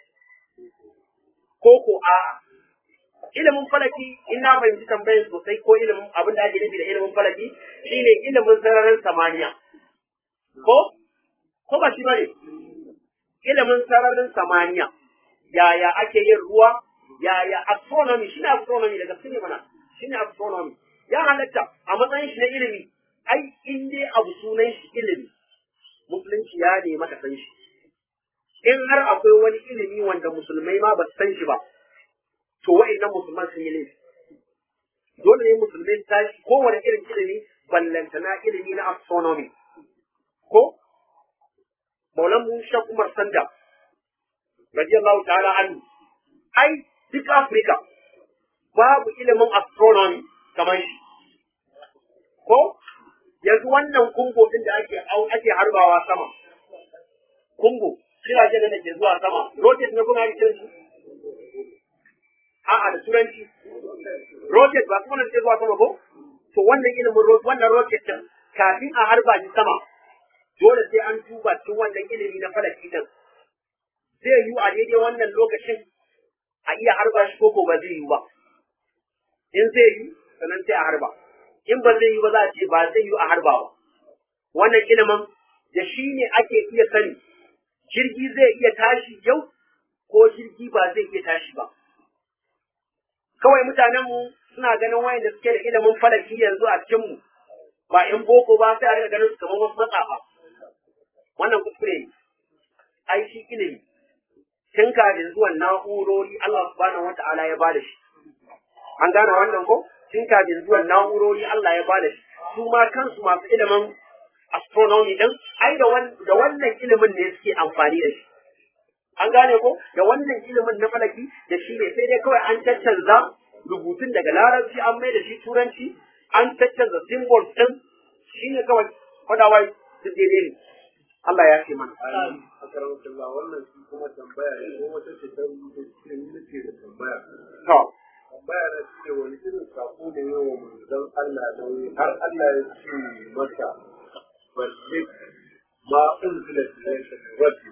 ko ko a ilimin falaki in na fahimci tambayar sosai ko ilimin abin da ake nufi da ilimin falaki shine ilimin sararin samaniya ko ko ba shi bane ilimin sararin samaniya yaya ake yin ruwa yaya astronomy shine astronomy daga cikin mana shine astronomy ya halatta a matsayin shi na ilimi ai in dai abu sunan shi ilimi musulunci ya ne maka san shi in har akwai wani ilimi wanda musulmai ma ba su san shi ba to wa'annan musulman sun yi laifi dole ne musulmai ta shi kowane irin ilimi ballantana ilimi na astronomy ko maulan mu shan umar sanda radiyallahu ta'ala anhu ai duk afirka babu ilimin astronomy kamar shi ko yanzu wannan kungo din da ake ake harbawa sama kungo jiragen da ke zuwa sama rocket ne kuna rikin su a'a da turanci rocket ba kuma ke zuwa sama ko to wannan ilimin rocket wannan rocket din kafin a harba shi sama dole sai an duba cikin wannan ilimi na falaki din zai yi a daidai wannan lokacin a iya harba shi ko ba zai yi ba in zai yi sannan sai a harba in ba zai yi ba za a ce ba zai yi a harba ba wannan ilimin da shi ne ake iya sani jirgi zai iya tashi yau ko jirgi ba zai iya tashi ba kawai mutanenmu suna ganin wayan da suke da ilimin falaki yanzu a cikinmu ba in boko ba sai a rika ganin su kamar wasu matsafa wannan kuskure ne ai shi ilimi tun kafin zuwan na'urori Allah subhanahu wata'ala ya bada shi an gane wannan ko tun kafin zuwan na'urori Allah ya bada shi su ma kansu masu ilimin astronomy din ai da wannan ilimin ne suke amfani da shi an gane ko da wannan ilimin na falaki da shi ne sai dai kawai an caccanza rubutun daga larabci an mai da shi turanci an caccanza symbols din shi ne kawai kwadawai su daidai ne Allah ya ce mana akaramakallah wannan shi kuma tambaya ne ko wata ce ta rubuta cikin nake da tambaya to tambaya na ce wani irin sako ne yawa manzon Allah ne har Allah ya ce masa balle ma unzila ilayka min rabbi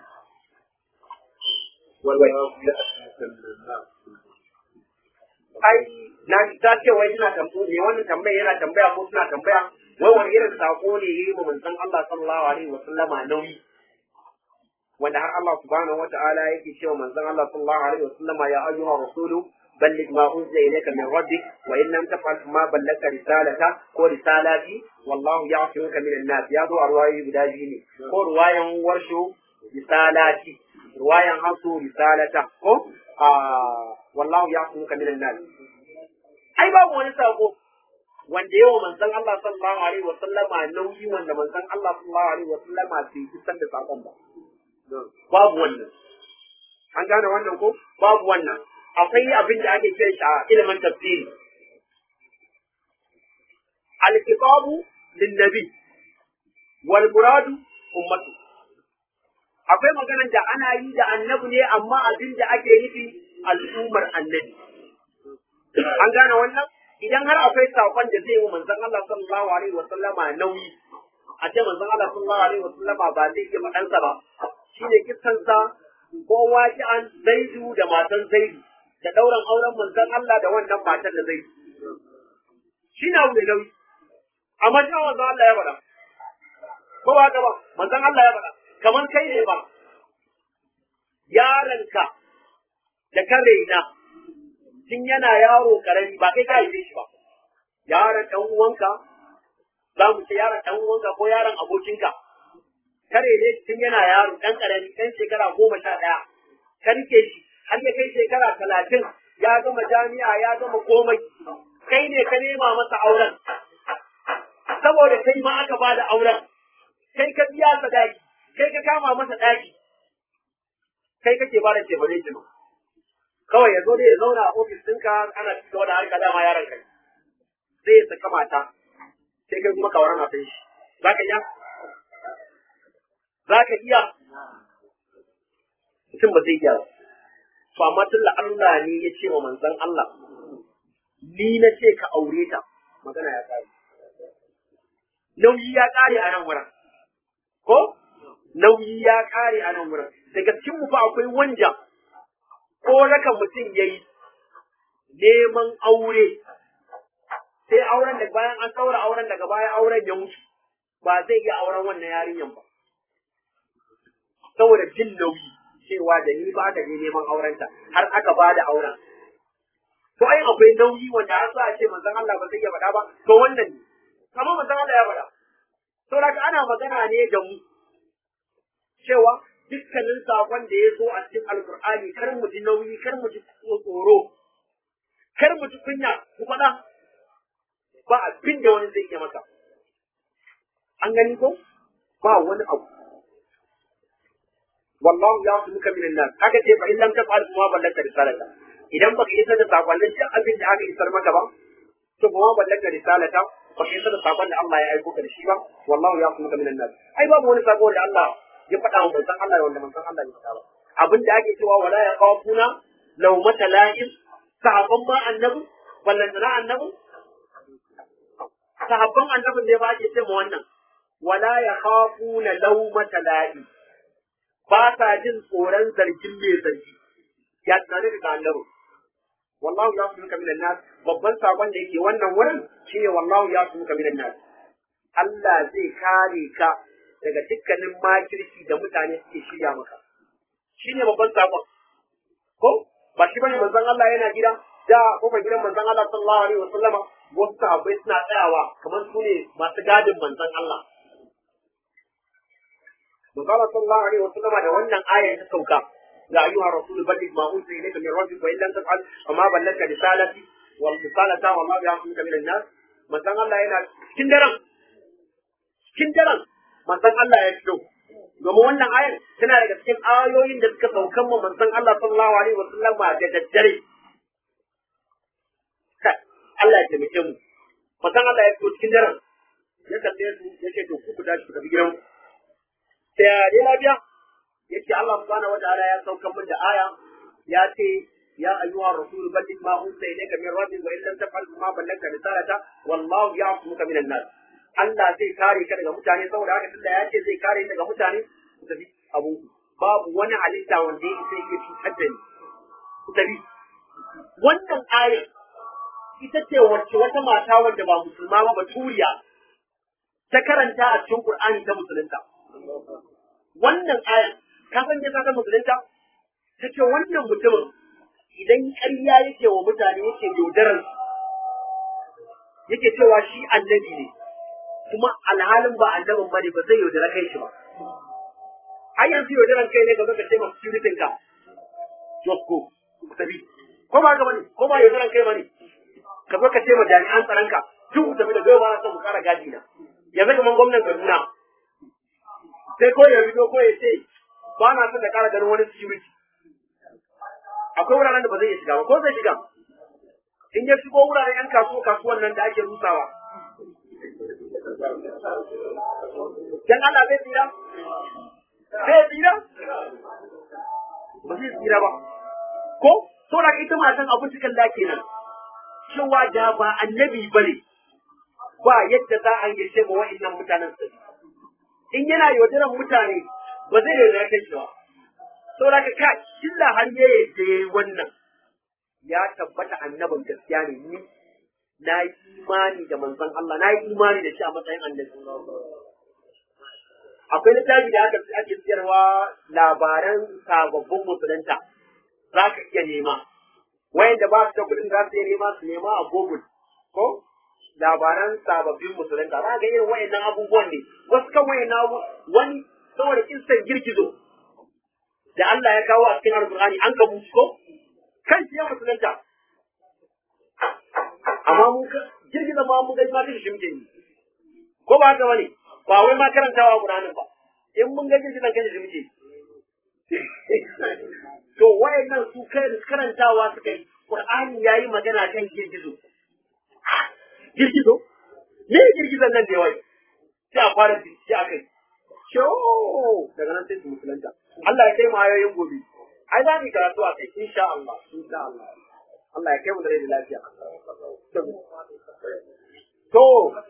wala ya'tuka an-nas ai na ta ce wai suna tambaya ne wannan tambaya yana tambaya ko suna tambaya wai wani irin sako ne yayi mu manzon Allah sallallahu alaihi wa sallama nauyi wanda har Allah subhanahu wa ta'ala yake cewa manzon Allah sallallahu alaihi wa sallama ya ayyuha rasulu balligh ma unzila ilayka min rabbik wa in lam taf'al ma ballagta risalata ko risalati wallahu ya'simuka min an-nas ya zo a ruwayoyi guda biyu ne ko ruwayan warshu risalati ruwayan hasu risalata ko a wallahu ya'simuka min an-nas ai babu wani sako wanda yawa manzon Allah sallallahu alaihi wa sallama nauyi wanda manzon Allah sallallahu alaihi wa sallama bai isar da sakon ba babu wannan an gane wannan ko babu wannan akwai abin da ake kiran shi a ilimin tafsiri al-kitabu lin-nabi wal muradu ummatu akwai maganar da ana yi da annabi ne amma abin da ake nufi al'ummar annabi an gane wannan idan har akwai sakon da zai yi manzon Allah sallallahu alaihi wa sallama nauyi a ce manzon Allah sallallahu alaihi wa sallama ba zai iya faɗansa ba shine kissansa ko waji'an zaidu da matan zaidu da ɗauran auren manzon Allah da wannan matan da zai shi na mai nauyi amma shi manzon Allah ya faɗa ko ba haka ba manzon Allah ya faɗa kamar kai ne ba yaronka da ka raina tun yana yaro karami ba kai ka haife shi ba yaron ɗan uwanka za mu ce yaron ɗan uwanka ko yaron abokinka kare ne tun yana yaro ɗan karami ɗan shekara goma sha ɗaya ka rike shi har ya kai shekara talatin ya gama jami'a ya gama komai kai ne ka nema masa auren saboda kai ma aka ba da auren kai ka biya sadaki kai ka kama masa ɗaki kai kake ba da tebare shi kawai ya zo da ya zauna a ofis ɗinka ana ci gaba da harka dama yaron kai sai ya saka mata sai kai kuma kawar matan shi za ka iya za ka iya mutum ba zai iya ba to amma tun da Allah ne ya ce wa manzon Allah ni na ce ka aure ta magana ya kare nauyi ya kare a nan wurin ko nauyi ya kare a nan wurin daga cikin mu fa akwai wanda ko raka mutum yayi neman aure sai auren da bayan an saura auren daga baya auren ya mutu ba zai iya auren wannan yarinyan ba saboda jin nauyi cewa da ni ba da ne neman aurenta har aka ba da auren to ai akwai nauyi wanda har a ce manzon Allah ba zai iya faɗa ba to wannan ne amma manzon Allah ya faɗa to daga ana magana ne da mu cewa dukkanin sakon da ya zo a cikin alkur'ani kar mu ji nauyi kar mu ji tsoro kar mu ji kunya ku faɗa ba abin da wani zai iya maka an gani ko ba wani abu wallahu ya su muka minan nas aka ce fa in lam taf'al kuma ballaka risalata idan baka isar da sakonnin duk abin da aka isar maka ba to kuma ballaka risalata baka isar da sakon da Allah ya aiko ka da shi ba wallahu ya su muka minan nas ai babu wani sako da Allah ya faɗa wa manzon Allah wanda manzon Allah ya faɗa ba abin da ake cewa wala ya qafuna law matala'in sahabban ma annabi ballantana annabi sahabban annabin ne ba ake ce ma wannan wala ya khafuna lawmata la'i ba sa jin tsoron zargin mai zargi ya tsare da annabi wallahu ya su muka minan nas babban sakon da yake wannan wurin shine wallahu ya su muka minan nas Allah zai kare ka daga dukkanin makirci da mutane suke shirya maka shine babban sakon ko ba shi bane manzon Allah yana gida da kofar gidan manzon Allah sallallahu alaihi wasallama wasu sahabbai suna tsayawa kamar su ne masu gadin manzon Allah manzon Allah sallallahu alaihi wasallama da wannan aya ta sauka ya ayyuha rasul balligh ma unzila ilayka min rabbik wa illam taf'al fama ballagta risalati wal risalata wa ma ya'muka min an-nas manzon Allah yana cikin daren cikin daren manzon Allah ya fito domin wannan ayar tana daga cikin ayoyin da suka saukan mu manzon Allah sallallahu alaihi wasallam da daddare Allah ya taimake mu manzon Allah ya fito cikin daren ya kalle su ya ce to ku ku tashi ku tafi gidan sai ya dai lafiya yace Allah subhanahu wataala ya saukan min da aya ya ce ya ayyuha rasul balligh ma unzila ilayka min rabbik wa illam taf'al ma ballagta risalata wallahu ya'lamuka minan nas Allah zai kare ka daga mutane saboda haka tunda ya ce zai kare daga mutane ku tafi abu babu wani halitta wanda ya sai ya cutar da ni ku tafi wannan aya ita ce wacce wata mata wanda ba musulma ba baturiya ta karanta a cikin Qur'ani ta musulunta wannan aya ka san ta ta musulunta ta ce wannan mutumin idan ƙarya yake wa mutane yake yaudarar yake cewa shi annabi ne kuma alhalin ba annabin bane ba zai yaudara kai shi ba har yanzu yaudaran kai ne ga zaka ce masu security ka josko ku tafi ko ba ga bane ko ba yaudaran kai bane ka zo ka ce ma jami'an tsaron ka duk ku tafi da gaba ba na son mu kara gadi na yanzu kaman gwamnan Kaduna sai ko ya fito ko ya ce ba na son da kara ganin wani security akwai wuraren da ba zai iya shiga ba ko zai shiga in ya shigo wuraren yan kasuwa kasuwan nan da ake rusawa dan Allah zai tsira zai tsira ba zai tsira ba ko to da ita matan abin cikin da kenan cewa da ba annabi bane ba yadda za a yi ce ba wa'annan mutanen su in yana yaudaran mutane ba zai yi kai shi ba to da ka illa har ya yadda yayi wannan ya tabbata annabin gaskiya ne ni na yi imani da manzon Allah na yi imani da shi a matsayin annabi akwai littafi da aka ake siyarwa labaran sababbin musulunta za ka iya nema wayanda ba su da kuɗin za su iya nema su nema a google ko labaran sababbin musulunta za ga irin wayannan abubuwan ne wasu kan wayannan abu wani saboda kissan girgizo da Allah ya kawo a cikin alƙur'ani an ka ko kan shi ya musulunta amma mun ka girgiza ma mun ga ma kashi shimke ne ko ba haka bane ba wai ma karantawa Qur'anin ba in mun ga girgizan kashi shimke to wayannan su kai karantawa suka yi Qur'ani yayi magana kan girgizo girgizo ne girgizan nan da wai sai a fara bincike akai Sho daga nan sai su musulunta Allah ya kai mu ayoyin gobe ai za mu yi karatu a kai insha Allah insha Allah Allah ya kai mu da rai da lafiya to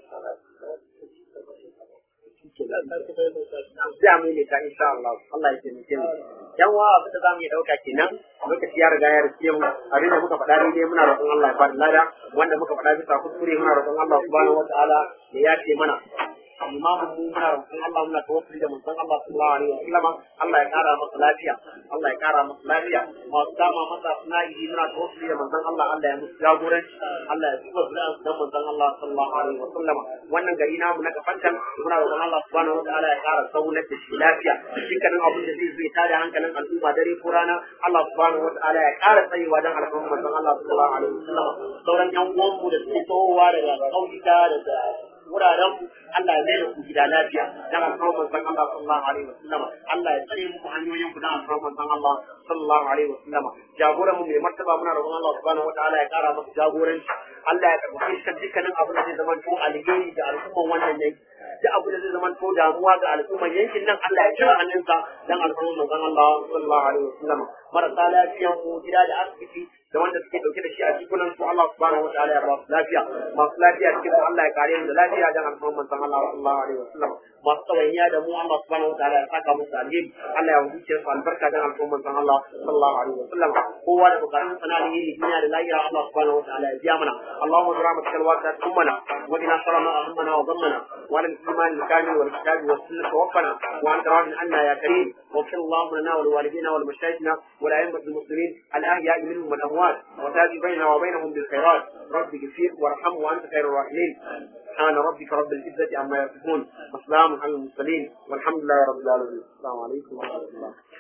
sai mu yi ta insha Allah Allah ya taimake mu yan wa abin da zamu yi dauka kenan lokaci ya riga ya rike mu abin da muka faɗa daidai muna roƙon Allah ya faɗi lada wanda muka faɗa bisa kuskure muna roƙon Allah subhanahu wataala ya yafe mana imamun mu muna roƙon Allah muna tawassuli da manzon Allah sallallahu alaihi wasallam Allah ya kara masa lafiya Allah ya kara masa lafiya masu dama masa sunayi muna tawassuli da manzon Allah Allah ya musu jagoranci Allah ya tuba zuriya su dan manzon Allah sallallahu alaihi wasallam wannan gari namu na kafantan muna roƙon Allah subhanahu wataala ya kara saunar da shi lafiya dukkanin abin da zai zai tada hankalin al'umma dare ko rana Allah subhanahu wataala ya kara tsayewa dan alfarman manzon Allah sallallahu alaihi wasallam sauran yan uwanmu da suke tohowa daga kauyuka daga wuraren Allah ya mai da ku gida lafiya dan alfarman manzon Allah sallallahu alaihi wasallam Allah ya tsare muku hanyoyin ku dan alfarman manzon Allah sallallahu alaihi wasallam jagoran mu mai martaba muna roƙon Allah subhanahu wataala ya kara masa jagoranci Allah ya karɓi shi dukkanin abin da zai zama to alheri ga al'umman wannan yanki duk abu da zai zama to damuwa ga al'umman yankin nan Allah ya kira hannunsa dan alfarman manzon Allah sallallahu alaihi wasallam marasa lafiyan mu gida da asibiti da wanda suke dauke da shi a jikunan su Allah subhanahu wataala ya ba su lafiya masu lafiya cikin su Allah ya kare mu da lafiya dan alfarman manzon Allah sallallahu alaihi wasallam masu tsawainiya da mu Allah subhanahu wataala ya saka musu alheri Allah ya wuce su albarka dan alfarman manzon Allah sallallahu alaihi wasallam kowa da bukatun sana ne duniya da lahira Allah subhanahu wataala ya biya mana Allahumma bi rahmatika alwasi'at ummana wa qina sharra ma ahammana wa dhammana wa ala al-iman al-kamil wal kitab was sunnah tawaffana wa anta radin anna ya karim واغفر اللهم لنا ولوالدينا ولمشايخنا ولأئمة المسلمين الأحياء منهم والأموات وتاج بيننا وبينهم بالخيرات رب اغفر وارحم وأنت خير الراحمين سبحان ربك رب العزة عما يصفون وسلام على المرسلين والحمد لله رب العالمين السلام عليكم ورحمة الله